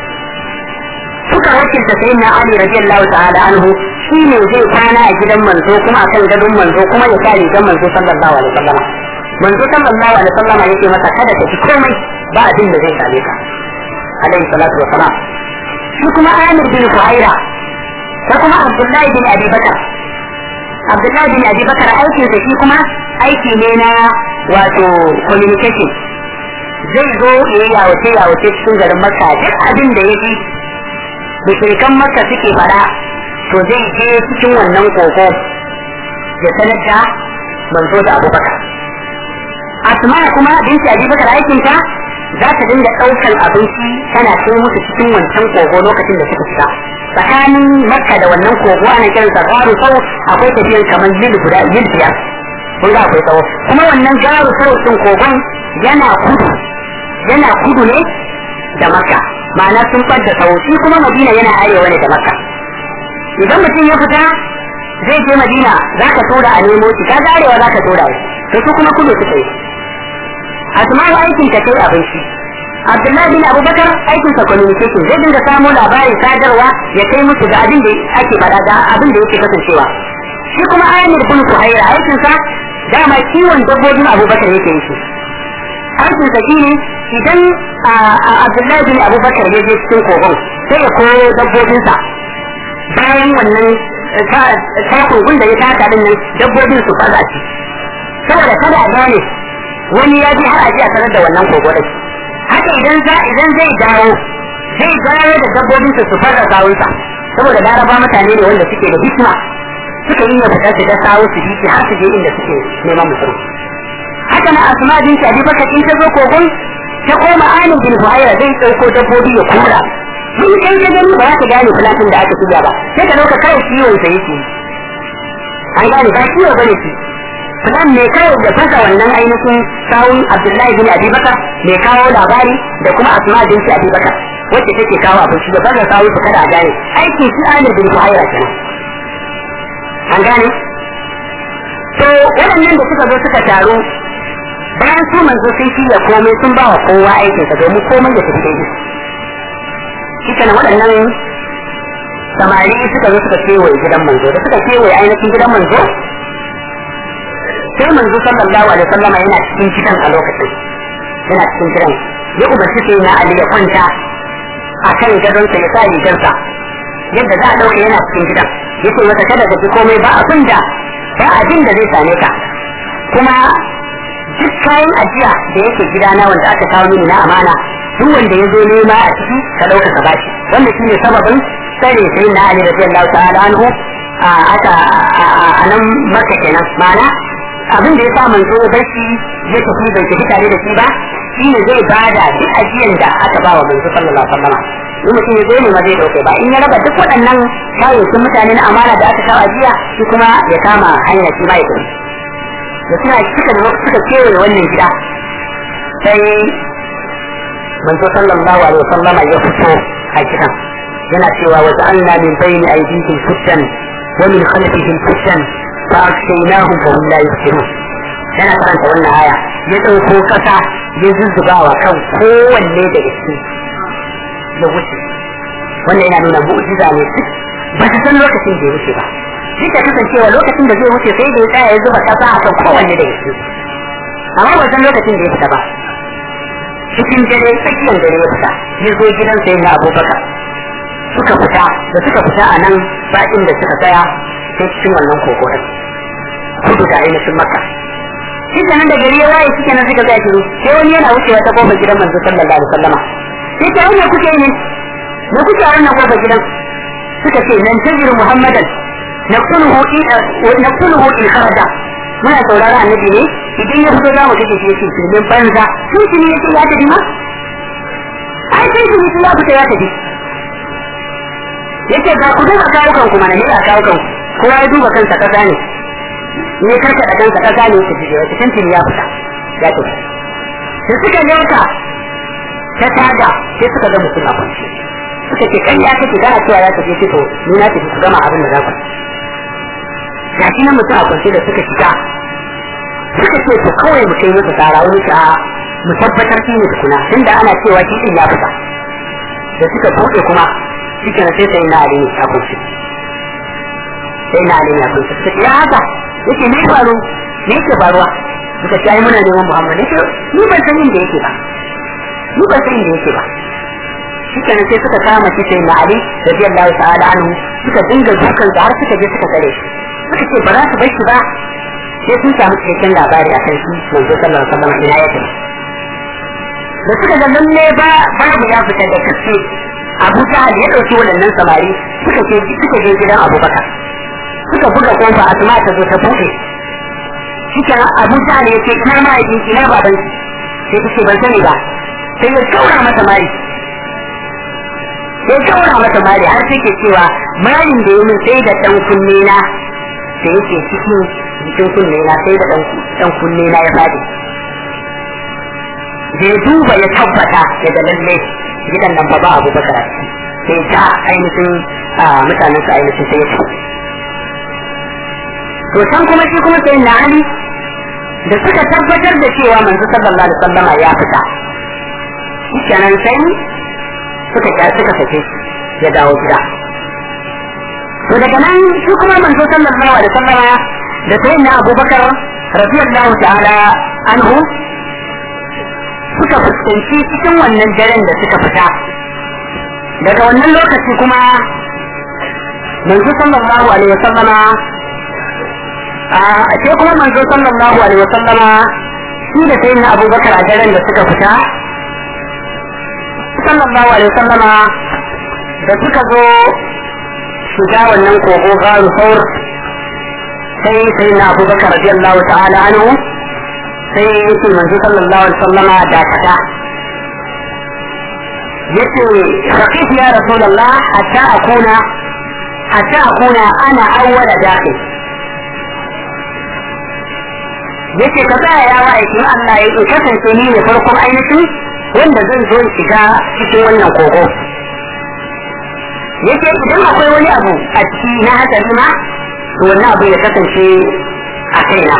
suka wakilta sai na Ali radiyallahu ta'ala anhu shi ne zai kwana a gidan manzo kuma a kan gadon manzo kuma ya kare gidan manzo sallallahu alaihi wasallam manzo sallallahu alaihi wasallam yake masa kada ka ci komai ba abin da zai same ka alaihi salatu wasalam shi kuma Amir bin Fuhaira ko kuma Abdullahi bin Abi Bakar Abdullahi bin Abi Bakar aikin sa shi kuma aiki ne na wato communication zai zo ya yi yawace yawace cikin garin Makka duk abin da ya ji mushrikan Makka suke fara to zai je cikin wannan kogo ya sanar da manzo da abubakar asma kuma binci abubakar aikinta za ta dinga ɗaukar abinci tana kai musu cikin wancan kogo lokacin da suka fita tsakanin makka da wannan kogo ana kiransa garu sau akwai tafiyan kamar mil guda mil biyar kun ga akwai tsawo kuma wannan garu sau din kogon yana kudu yana kudu ne da makka ma'ana sun fadda tsawo shi kuma madina yana arewa ne da makka idan mutum ya fita zai je madina za ka tura a nemo shi ka garewa za ka tura shi to su kuma kudu suka yi asma'u aikin ta kai abinci abdullahi bin abubakar aikin sa communication zai dinga samo labarin sadarwa ya kai musu ga abin da ake faɗa da abin da yake kasancewa shi kuma amir bin kuhaira aikin sa dama kiwon dabbobin abubakar yake yi shi aikin sa shine idan abdullahi bin abubakar ya je cikin kogon sai ya koyo dabbobinsa bayan wannan takogun da ya taka din nan dabbobin su fara ci saboda kada a gane wani ya ji har a ji a sanar da wannan kogo da shi haka idan za idan zai dawo zai dawo da dabbobin su fara sawunsa saboda laraba mutane ne wanda suke da hikma suka yi yadda su da sawo su bi har su je inda suke neman mutum haka na asma bin shi abubakar in ta zo kogon ta koma anin bin buhaira zai ɗauko dabbobi ya kura in kai ka gani ba za ka gane fulatin da aka tuya ba sai ka dauka kawai ciwon sa yake an gane ba ciwo bane shi fulan ne kawai da fasa wannan ainihin sawun abdullahi bin abubakar mai kawo labari da kuma asma bin shi abubakar wacce take kawo abinci da fasa sawu su kada a gane aikin shi amir bin buhaira kenan an gane to waɗannan da suka zo suka taru bayan su manzo sun shirya komai sun ba wa kowa aikinsa domin komai da tafi daidai shi kenan waɗannan samari suka zo suka kewaye gidan manzo da suka kewaye ainihin gidan manzo sai manzo sallallahu alaihi wasallama yana cikin gidan a lokacin yana cikin gidan ya umarci sai na ali ya kwanta a kan gadonsa ya sa rigarsa yadda za a ɗauke yana cikin gidan ya ce masa kada ka ji komai ba abin da ba abin da zai same ka kuma duk kayan ajiya da yake gidana wanda aka kawo mini na amana duk wanda ya zo nema a ciki ka ɗauka ka bashi wanda shi ne sababin tsare sai na Ali radiyallahu ta'ala anhu a aka a nan maka kenan ma'ana abin da ya sa manzo barci ya tafi bai tafi tare da shi ba shi ne zai bada duk ajiyan da aka ba wa manzo sallallahu alaihi wasallam in mutum ya zo ne ma zai dauke ba in ya raba duk waɗannan kayayyakin mutane na amana da aka kawo ajiya shi kuma ya kama hanya shi ma ya tafi da suna suka suka kewaye wannan gida sai manzo sallallahu alaihi wasallam ya fito a gidan yana cewa wa ja'alna min bayni aydihim fittan wa min khalfihim fittan fa akshaynahum fa hum la yubsirun yana karanta wannan aya ya dauko kasa ya zuzzuba wa kan kowanne daga cikin ya wuce wannan yana nuna mu'jiza ne ba ta san lokacin da ya wuce ba duk da kasancewa lokacin da zai wuce sai da ya tsaya ya zuba kasa a kan kowanne daga cikin amma ba san lokacin da ya fita ba cikin dare tsakiyar dare ya fita ya zo gidan sai na abubakar suka fita da suka fita a nan ba inda suka tsaya sai cikin wannan kokorin kudu da ainihin maka shi nan da gari ya waye suke nan suka tsaya shiru sai wani yana wucewa ta kofar gidan manzo sallallahu alaihi wasallama sai ta hanyar kuke ne na kuke a wannan kofar gidan suka ce nan tajiru muhammadan naqtuluhu naqtuluhu in kharaja muna saurara annabi ne idan ya fito za mu kace shi yake filmin banza sun shi ne yake ya tafi ma ai sai shi ne ya fita ya tafi yake ga ku duba kawukan ku mana ne a kawukan kowa ya duba kansa kasa ne ne karka da kansa kasa ne yake jiya wata tantin ya fita ya tafi sai suka yanka ta taga sai suka ga mutum a kwanci suka ce kan ya kake gana cewa ya tafi fito ni na tafi ku gama abin da za ku ga shi nan mutum a kwanci da suka shiga suka ce to kawai mu kai masa tsara wani ta mu tabbatar shi ne tukuna tunda ana cewa shi din ya fita da suka buɗe kuma shi ke sai sai na ali a kwanci sai na ali a kwanci suka ce ya haka yake ne faru ne yake faruwa suka ce ai muna neman muhammad ne ni ban san inda yake ba ni ban san inda yake ba shi ke sai suka kama shi sai na ali radiyallahu ta'ala anhu suka dinga dukan har suka je suka tsare shi suka ce ba za su bar shi ba sai sun samu cikakken labari a kan shi manzo sallallahu alaihi wasallam ina yake da suka ga lalle ba babu ya fita da kace Abu Jahal ya dauki waɗannan samari suka ce suka je gidan Abubakar suka buga kofa Asma ta zo ta buɗe shike Abu Jahal ya ce ina ma yi ina baban sai ta ce ban sani ba sai ya kaura mata mari sai kaura mata mari har sai ke cewa marin da yi min sai da dan kunne na da yake cikin jikin kunne na sai da dan kunne na ya fadi da ya duba ya tabbata daga lalle gidan nan ba ba abu bakar sai ta ainihin mutanen su ainihin sai ya ci to can kuma shi kuma sai na ali da suka tabbatar da cewa manzo sallallahu alaihi wasallam ya fita kenan sai suka suka sake ya dawo gida to daga nan shi kuma manzo sallallahu alaihi wasallam da sai na Abubakar radiyallahu ta'ala anhu suka fuskanci cikin wannan daren da suka fita daga wannan lokaci kuma manzo sallallahu alaihi wasallam a sai kuma manzo sallallahu alaihi wasallam shi da sai na Abubakar a daren da suka fita sallallahu alaihi wasallam da suka zo shiga wannan kogo garu saur sai sai na abubakar radiyallahu ta'ala anhu sai yake manzo sallallahu alaihi wasallama da kada yace faqif ya rasulullah hatta akuna hatta akuna ana awwala dakhil yace ka tsaya ya ma'aikin Allah ya in kasance ni ne farkon ainihin wanda zan zo shiga cikin wannan kogo yake idan akwai wani abu a ciki na hatsari ma to wannan abu ya kasance a kaina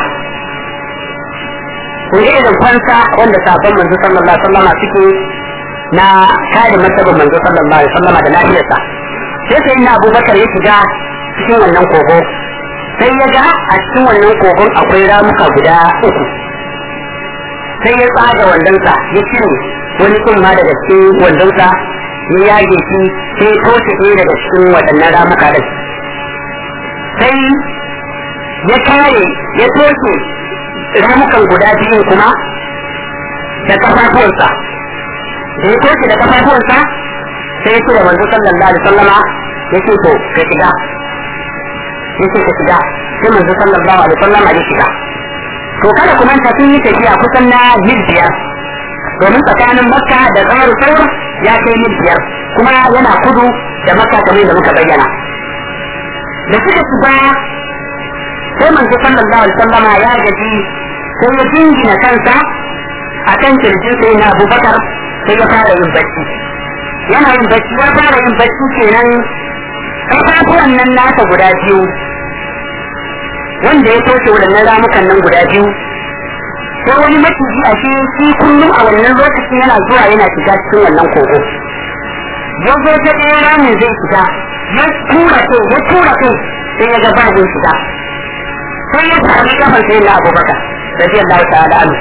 kun ga irin fansa wanda sabon manzo sallallahu alaihi wasallam suke na kare martabar manzo sallallahu alaihi wasallam da lafiyarsa sai sai na abubakar ya shiga cikin wannan kogo sai ya ga a cikin wannan kogon akwai ramuka guda uku sai ya tsaga wandonsa ya cire wani kuma daga cikin wandonsa ya yage shi sai toshe ɗaya daga cikin waɗannan ramuka ɗin sai ya kare ya toshe ramukan guda biyu kuma da kafafuwansa da ya toshe da kafafuwansa sai ya ce da manzo sallallahu alaihi wasallama ya ce to ka shiga ya ce ka shiga sai manzo sallallahu alaihi wasallama ya shiga to kada ku manta sun yi tafiya kusan na mil biyar domin tsakanin makka da kamar saur ya kai mil biyar kuma yana kudu da makka kamar da muka bayyana da suka shiga sai manzo sallallahu alaihi wasallama ya gaji sai ya jingina kansa a kan kirjin sai na abubakar sai ya fara yin bacci yana yin bacci ya fara yin bacci kenan ƙafafuwan nan nasa guda biyu wanda ya toshe waɗannan ramukan nan guda biyu sai wani maciji a shi shi kullum a wannan lokacin yana zuwa yana shiga cikin wannan kogo ya zo ta ɗaya ramin zai shiga ya tura kai ya tura kai sai ya ga ba zai shiga sai ya sami kafar sai na abubakar radiyallahu ta'ala anhu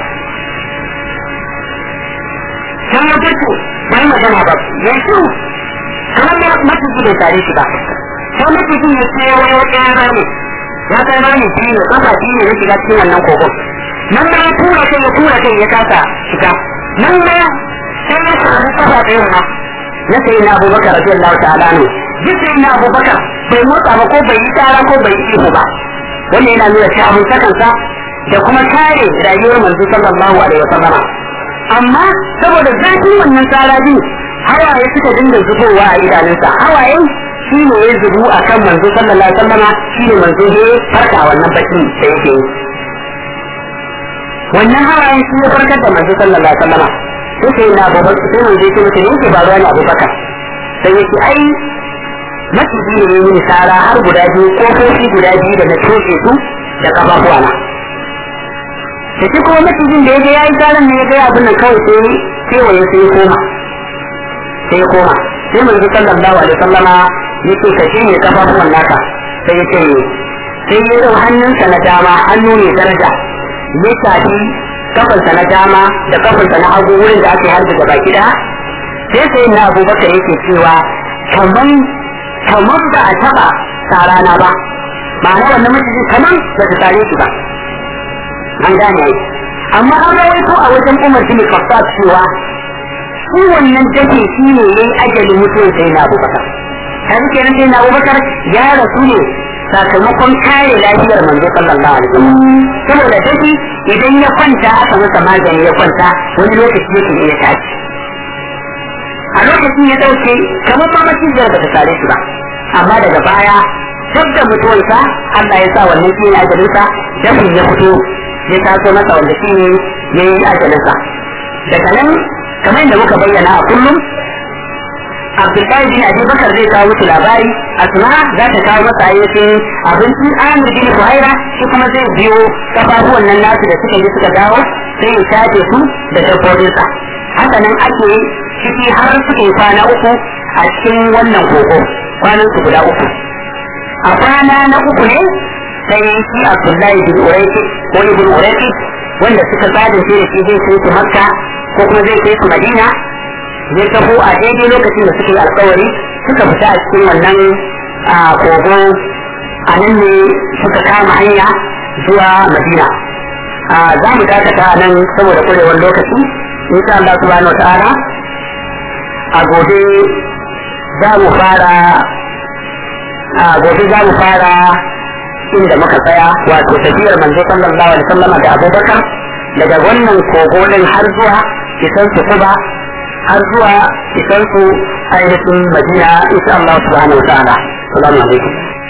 sai ya fito bai magana ba ya shi kamar da maciji bai tare shi ba sai maciji ya ce wani ɗaya rami ya kai rami shi ne kafa shi ne ya shiga cikin wannan kogon nan ma ya tura kai ya tura kai ya kasa shiga nan ma sai ya sami kafa ɗaya ma na sai na abubakar radiyallahu ta'ala anhu duk sai na abubakar bai motsa ba ko bai yi tsara ko bai yi ihu ba wannan yana nuna shafin sakansa da kuma kare rayuwar manzo sallallahu alaihi wasallama amma saboda zafin wannan tsara biyu hawaye suka dinga zubowa a idanunsa hawaye shi ne ya zubu a kan manzo sallallahu alaihi wasallama shi ne manzo ya farka wannan baki da yake yi wannan hawaye shi ya farkar da manzo sallallahu alaihi wasallama sai sai na abubakar sai manzo ya ce masa ne yake faruwa ne abubakar sai yake ai maciji ne mini tsara har guda biyu kofofi guda biyu da na toshe su da kafafuwa na da shi kuma macijin da ya ga ya yi tsarin ne ya ga abin nan kawai sai kewaye sai ya koma sai ya koma sai manzo sallallahu alaihi wasallama yake ka shi ne kafafuwan naka sai ya ce sai ya dau hannunsa na dama hannu ne daraja ya shafi kafansa na dama da kafansa na hagu wurin da ake harbi gaba gida sai sai na abubakar yake cewa kaman kamar ba a taba tsarana ba ma'ana wannan maciji kamar ba ta tare shi ba an gane ai amma an rawaito a wajen umar bin khattab cewa shi wannan dafe shi ne yayin ajalin mutuwar sai na abubakar kaji kenan sai na abubakar ya rasu ne sakamakon kare lafiyar manzo sallallahu alaihi wasallam saboda dafi idan ya kwanta aka masa magani ya kwanta wani lokaci yake iya tashi a lokacin ya dauke kamar ma macizar ba ta tare shi ba amma daga baya duk da mutuwarsa Allah ya sa wannan shi ne ajalinsa dafin ya fito ya taso masa wanda shi ne ya yi ajalinsa daga nan kamar yadda muka bayyana a kullum Abdullahi bin Abi Bakar zai kawo musu labari Asma za ta kawo masa ayyukan abinci Amir bin Fuhaira shi kuma zai biyo kafafuwan nan nasu da suka je suka dawo sai ya shafe su da dabbobinsa haka nan ake ciki har suka yi kwana uku a cikin wannan koko kwanan su guda uku a kwana na uku ne sai shi Abdullahi bin Uraiki ko Ibn Uraiki wanda suka tsada shi da shi zai kai su Makka ko kuma zai kai su Madina zai taho a daidai lokacin da suka yi alkawari suka fita a cikin wannan kogo a nan ne suka kama hanya zuwa Madina za mu dakata a nan saboda kurewar lokaci insha Allah subhanahu wa ta'ala a gobe za mu fara a gobe za mu fara inda muka tsaya wato tafiyar manzo sallallahu alaihi wasallam da Abubakar daga wannan kogo din har zuwa isan su kuba har zuwa isan su ainihin Madina insha Allah subhanahu wa ta'ala assalamu alaikum